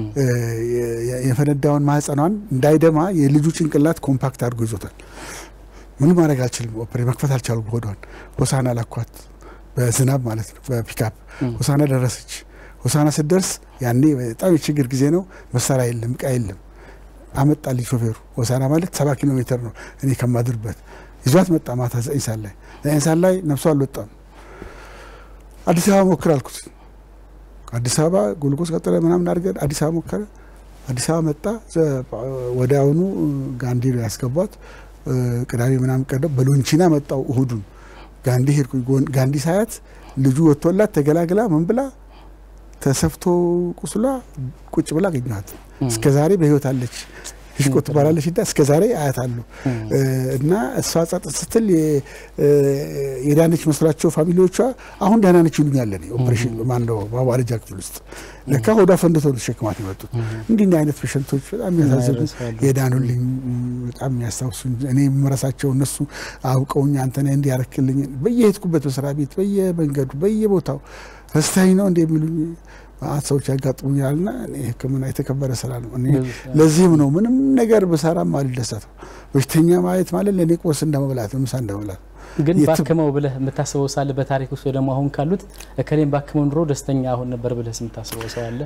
የፈነዳውን ማህፀኗን እንዳይደማ የልጁ ጭንቅላት ኮምፓክት አድርጎ ይዞታል። ምንም ማድረግ አልችልም። ኦፕሬ መክፈት አልቻሉም። ሆዷን ሆሳና ላኳት፣ በዝናብ ማለት ነው። በፒካፕ ሆሳና ደረሰች። ሆሳና ስትደርስ ያኔ በጣም የችግር ጊዜ ነው። መሳሪያ የለም፣ እቃ የለም። አመጣልኝ ሾፌሩ። ሆሳና ማለት ሰባ ኪሎ ሜትር ነው እኔ ከማድርበት። ይዟት መጣ። ማታ ዘጠኝ ሰዓት ላይ ዘጠኝ ሰዓት ላይ ነፍሷ አልወጣም። አዲስ አበባ ሞክር አልኩት። አዲስ አበባ ጉልጎስ ቀጠለ ምናምን አድርገን አዲስ አበባ ሞከረ። አዲስ አበባ መጣ። ወዲያውኑ ጋንዲ ነው ያስገቧት። ቅዳሜ ምናምን ቀደ በሎንቺና መጣው እሁዱን ጋንዲ ሄድኩኝ። ጋንዲ ሳያት ልጁ ወጥቶላት ተገላግላ ምን ብላ ተሰፍቶ ቁስሏ ቁጭ ብላ አገኘኋት። እስከ ዛሬ በህይወት አለች። ሽቆ ትባላለች እና እስከ ዛሬ አያታለሁ እና እሷ ጸጥ ስትል የዳነች መስሏቸው ፋሚሊዎቿ አሁን ደህና ነች ይሉኛል። እኔ ኦፕሬሽን ማነው ማዋለጃ ክፍል ውስጥ ለካ ሆዷ ፈንድቶ ነው ተሸክማት የመጡት። እንዲህ እንዲህ አይነት ፔሸንቶች በጣም የሚያሳዝኑ የዳኑልኝ በጣም የሚያስታውሱኝ እኔ የምረሳቸው እነሱ አውቀውኝ አንተ ነህ እንዲህ ያረክልኝ በየሄድኩበት መስሪያ ቤት በየመንገዱ በየቦታው ረስታኝ ነው እንደ የሚሉኝ ማአት ሰዎች ያጋጥሙኛል። ና ሕክምና የተከበረ ስራ ነው። እኔ ለዚህም ነው ምንም ነገር ብሰራም አልደሰተው። በሽተኛ ማየት ማለት ለእኔ ቁርስ እንደመብላት ነው፣ ምሳ እንደመብላት ግን ባክመው ብለህ የምታስበው ሳለ በታሪክ ውስጥ ደግሞ አሁን ካሉት እከሌም ባክመው ኑሮ ደስተኛ አሁን ነበር ብለህ የምታስበው ሰው አለ?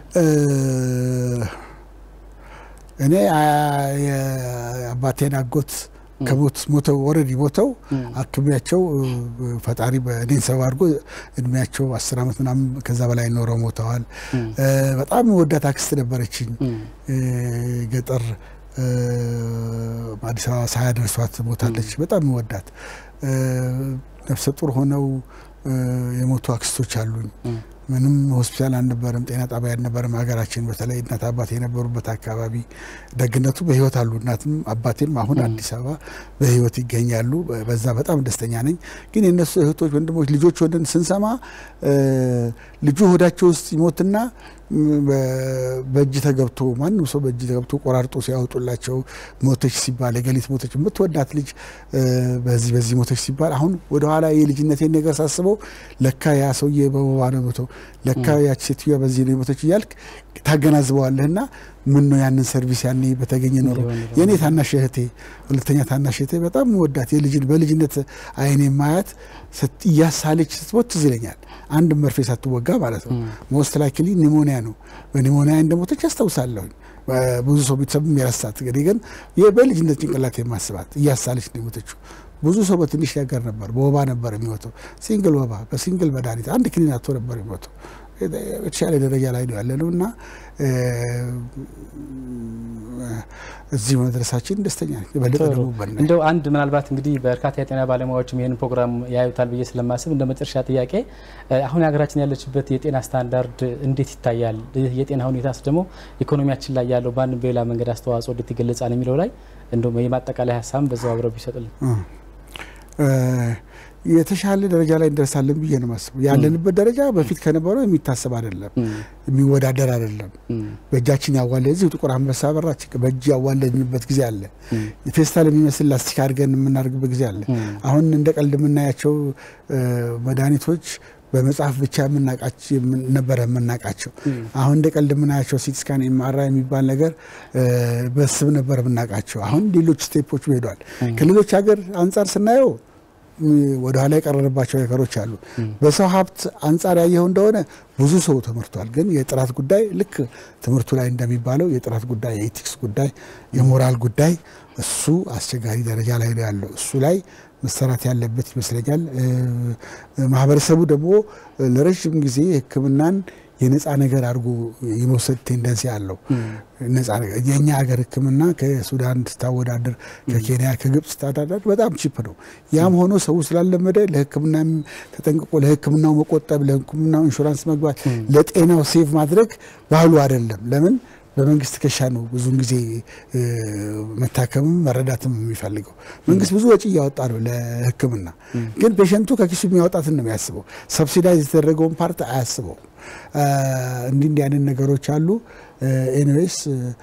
እኔ አባቴን አጎት ከሞት ሞተው ኦልሬዲ ሞተው አክሚያቸው ፈጣሪ በእኔን ሰብ አድርጎ እድሜያቸው አስር ዓመት ምናምን ከዛ በላይ ኖረው ሞተዋል። በጣም ወዳት አክስት ነበረችኝ ገጠር አዲስ አበባ ሳያደርሷት ሞታለች። በጣም ወዳት ነፍሰ ጡር ሆነው የሞቱ አክስቶች አሉኝ። ምንም ሆስፒታል አልነበረም፣ ጤና ጣቢያ አልነበረም። ሀገራችን በተለይ እናት አባት የነበሩበት አካባቢ ደግነቱ በህይወት አሉ። እናትም አባቴም አሁን አዲስ አበባ በህይወት ይገኛሉ። በዛ በጣም ደስተኛ ነኝ። ግን የእነሱ እህቶች፣ ወንድሞች፣ ልጆች ወንድን ስንሰማ ልጁ ሆዳቸው ውስጥ ይሞትና በእጅ ተገብቶ ማንም ሰው በእጅ ተገብቶ ቆራርጦ ሲያወጡላቸው ሞተች ሲባል የገሊት ሞተች የምትወዳት ልጅ በዚህ በዚህ ሞተች ሲባል አሁን ወደኋላ የልጅነቴን ነገር ሳስበው ለካ ያ ሰውዬ በወባ ነው ሞተው፣ ለካ ያች ሴትዮዋ በዚህ ነው የሞተች እያልክ ታገናዝበዋለህና ምን ነው ያንን ሰርቪስ ያኔ በተገኘ ኖሮ የእኔ ታናሽ እህቴ ሁለተኛ ታናሽ እህቴ በጣም ወዳት የልጅን በልጅነት አይኔ ማያት እያሳለች ስትሞት ትዝ ይለኛል። አንድ መርፌ ሳትወጋ ማለት ነው። ሞስት ላይክሊ ኒሞኒያ ነው። በኒሞኒያ እንደሞተች አስታውሳለሁኝ። ብዙ ሰው ቤተሰብም የረሳት እንግዲህ ግን በልጅነት ጭንቅላት የማስባት እያሳለች ነው የሞተችው። ብዙ ሰው በትንሽ ነገር ነበር፣ በወባ ነበር የሚሞተው። ሲንግል ወባ በሲንግል መድኃኒት አንድ ክኒን አቶ ነበር የሚሞተው። የተሻለ ደረጃ ላይ ነው ያለ ነው እና እዚህ መድረሳችን ደስተኛ ነኝ። የበለጠ ደግሞ እንደው አንድ ምናልባት እንግዲህ በርካታ የጤና ባለሙያዎችም ይህን ፕሮግራም ያዩታል ብዬ ስለማስብ እንደ መጨረሻ ጥያቄ አሁን ሀገራችን ያለችበት የጤና ስታንዳርድ እንዴት ይታያል? የጤና ሁኔታስ ደግሞ ኢኮኖሚያችን ላይ ያለው በአንድ በሌላ መንገድ አስተዋጽኦ እንዴት ይገለጻል የሚለው ላይ እንደው የማጠቃላይ ሀሳብም በዛው አብረው ቢሰጡልን የተሻለ ደረጃ ላይ እንደርሳለን ብዬ ነው ማስበው። ያለንበት ደረጃ በፊት ከነበረው የሚታሰብ አይደለም፣ የሚወዳደር አይደለም። በእጃችን ያዋለ እዚሁ ጥቁር አንበሳ በራች በእጅ ያዋለንበት ጊዜ አለ። ፌስታል የሚመስል ላስቲክ አድርገን የምናደርግበት ጊዜ አለ። አሁን እንደ ቀልድ የምናያቸው መድኃኒቶች በመጽሐፍ ብቻ ነበረ የምናውቃቸው። አሁን እንደ ቀልድ የምናያቸው ሲቲ ስካን ኤምአርአይ የሚባል ነገር በስብ ነበር የምናውቃቸው። አሁን ሌሎች ስቴፖች ሄዷል። ከሌሎች ሀገር አንጻር ስናየው ወደ ኋላ የቀረረባቸው ነገሮች አሉ። በሰው ሀብት አንጻር ያየው እንደሆነ ብዙ ሰው ተመርቷል። ግን የጥራት ጉዳይ ልክ ትምህርቱ ላይ እንደሚባለው የጥራት ጉዳይ፣ የኢቲክስ ጉዳይ፣ የሞራል ጉዳይ እሱ አስቸጋሪ ደረጃ ላይ ነው ያለው። እሱ ላይ መሰራት ያለበት ይመስለኛል። ማህበረሰቡ ደግሞ ለረዥም ጊዜ ሕክምናን የነፃ ነገር አድርጎ የመውሰድ ቴንደንሲ አለው። ነፃ ነገር የእኛ ሀገር ሕክምና ከሱዳን ስታወዳደር፣ ከኬንያ ከግብፅ ስታወዳደር በጣም ቺፕ ነው። ያም ሆኖ ሰው ስላለመደ ለሕክምና ተጠንቅቆ ለሕክምናው መቆጠብ፣ ለሕክምናው ኢንሹራንስ መግባት፣ ለጤናው ሴቭ ማድረግ ባህሉ አይደለም። ለምን በመንግስት ትከሻ ነው ብዙውን ጊዜ መታከምም መረዳትም የሚፈልገው። መንግስት ብዙ ወጪ እያወጣ ነው ለህክምና፣ ግን ፔሸንቱ ከኪሱ የሚያወጣትን ነው የሚያስበው። ሰብሲዳይዝ የተደረገውን ፓርት አያስበው። እንዲህ እንዲህ አይነት ነገሮች አሉ። ኤኒዌይስ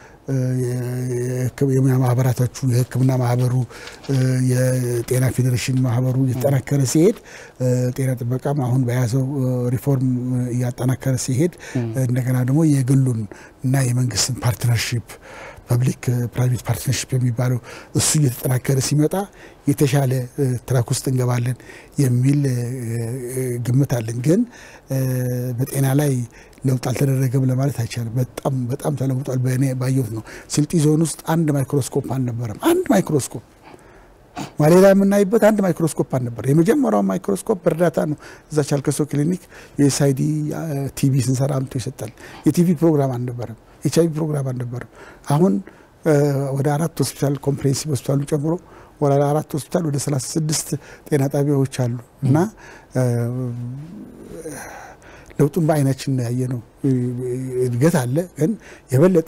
የሙያ ማህበራቶቹ የህክምና ማህበሩ፣ የጤና ፌዴሬሽን ማህበሩ እየተጠናከረ ሲሄድ ጤና ጥበቃም አሁን በያዘው ሪፎርም እያጠናከረ ሲሄድ እንደገና ደግሞ የግሉን እና የመንግስትን ፓርትነርሺፕ ፐብሊክ ፕራይቬት ፓርትነርሽፕ የሚባለው እሱ እየተጠናከረ ሲመጣ የተሻለ ትራክ ውስጥ እንገባለን የሚል ግምት አለን። ግን በጤና ላይ ለውጥ አልተደረገም ለማለት አይቻልም። በጣም በጣም ተለውጧል። በእኔ ባየሁት ነው። ስልጢ ዞን ውስጥ አንድ ማይክሮስኮፕ አልነበረም። አንድ ማይክሮስኮፕ ማሌሪያ የምናይበት አንድ ማይክሮስኮፕ አልነበር። የመጀመሪያው ማይክሮስኮፕ በእርዳታ ነው እዛ ቻልከሶ ክሊኒክ የኤስአይዲ ቲቪ ስንሰራ አምጥቶ ይሰጣል። የቲቪ ፕሮግራም አልነበረም። ኤች አይቪ ፕሮግራም አልነበረም። አሁን ወደ አራት ሆስፒታል ኮምፕሬሄንሲቭ ሆስፒታሉ ጨምሮ ወደ አራት ሆስፒታል ወደ 36 ጤና ጣቢያዎች አሉ እና ለውጡን በአይናችን ያየ ነው። እድገት አለ፣ ግን የበለጠ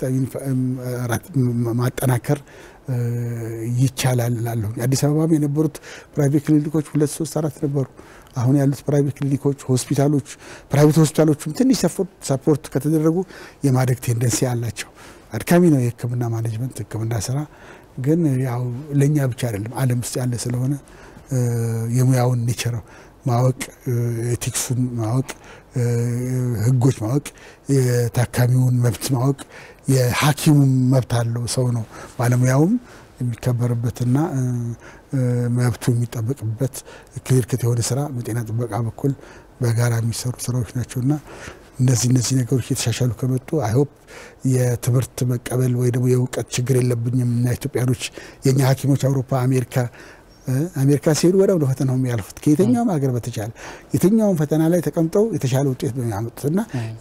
ማጠናከር ይቻላል እላለሁ። አዲስ አበባም የነበሩት ፕራይቬት ክሊኒኮች ሁለት ሶስት አራት ነበሩ። አሁን ያሉት ፕራይቬት ክሊኒኮች፣ ሆስፒታሎች ፕራይቬት ሆስፒታሎችም ትንሽ ሰፖርት ከተደረጉ የማደግ ቴንደንሲ አላቸው። አድካሚ ነው የሕክምና ማኔጅመንት ሕክምና ስራ ግን ያው ለእኛ ብቻ አይደለም ዓለም ውስጥ ያለ ስለሆነ የሙያውን ኔቸር ማወቅ፣ ኤቲክሱን ማወቅ፣ ህጎች ማወቅ፣ የታካሚውን መብት ማወቅ፣ የሐኪሙም መብት አለው ሰው ነው ባለሙያውም የሚከበርበትና መብቱ የሚጠበቅበት ክሊር ከት የሆነ ስራ በጤና ጥበቃ በኩል በጋራ የሚሰሩ ስራዎች ናቸውና እነዚህ እነዚህ ነገሮች የተሻሻሉ ከመጡ አይሆፕ የትምህርት መቀበል ወይ ደግሞ የእውቀት ችግር የለብኝም እና ኢትዮጵያኖች የእኛ ሐኪሞች አውሮፓ፣ አሜሪካ አሜሪካ ሲሄዱ ወዲያው ነው ፈተናው የሚያልፉት ከየትኛውም ሀገር በተቻለ የትኛውም ፈተና ላይ ተቀምጠው የተሻለ ውጤት ነው የሚያመጡት እና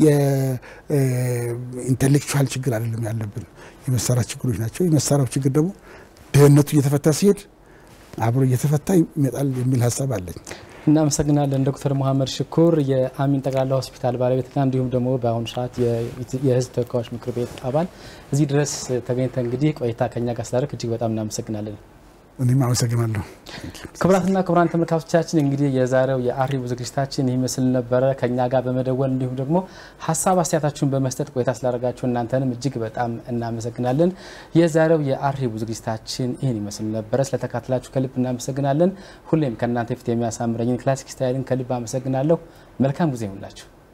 የኢንቴሌክቹዋል ችግር አይደለም ያለብን የመሳሪያ ችግሮች ናቸው። የመሳሪያው ችግር ደግሞ ድህነቱ እየተፈታ ሲሄድ አብሮ እየተፈታ ይመጣል የሚል ሀሳብ አለኝ። እናመሰግናለን ዶክተር መሀመድ ሽኩር የአሚን ጠቅላላ ሆስፒታል ባለቤትና እንዲሁም ደግሞ በአሁኑ ሰዓት የሕዝብ ተወካዮች ምክር ቤት አባል እዚህ ድረስ ተገኝተ እንግዲህ ቆይታ ከኛ ጋር ስላደረግ እጅግ በጣም እናመሰግናለን። እኔም አመሰግናለሁ። ክቡራትና ክቡራን ተመልካቾቻችን እንግዲህ የዛሬው የአርሂቡ ዝግጅታችን ይህ ምስል ነበረ። ከኛ ጋር በመደወል እንዲሁም ደግሞ ሀሳብ አስተያየታችሁን በመስጠት ቆይታ ስላደረጋችሁ እናንተንም እጅግ በጣም እናመሰግናለን። የዛሬው የአርሂቡ ዝግጅታችን ይህን ይመስል ነበረ። ስለተካተላችሁ ከልብ እናመሰግናለን። ሁሌም ከእናንተ ፊት የሚያሳምረኝን ክላሲክ ስታይልን ከልብ አመሰግናለሁ። መልካም ጊዜ ይሁንላችሁ።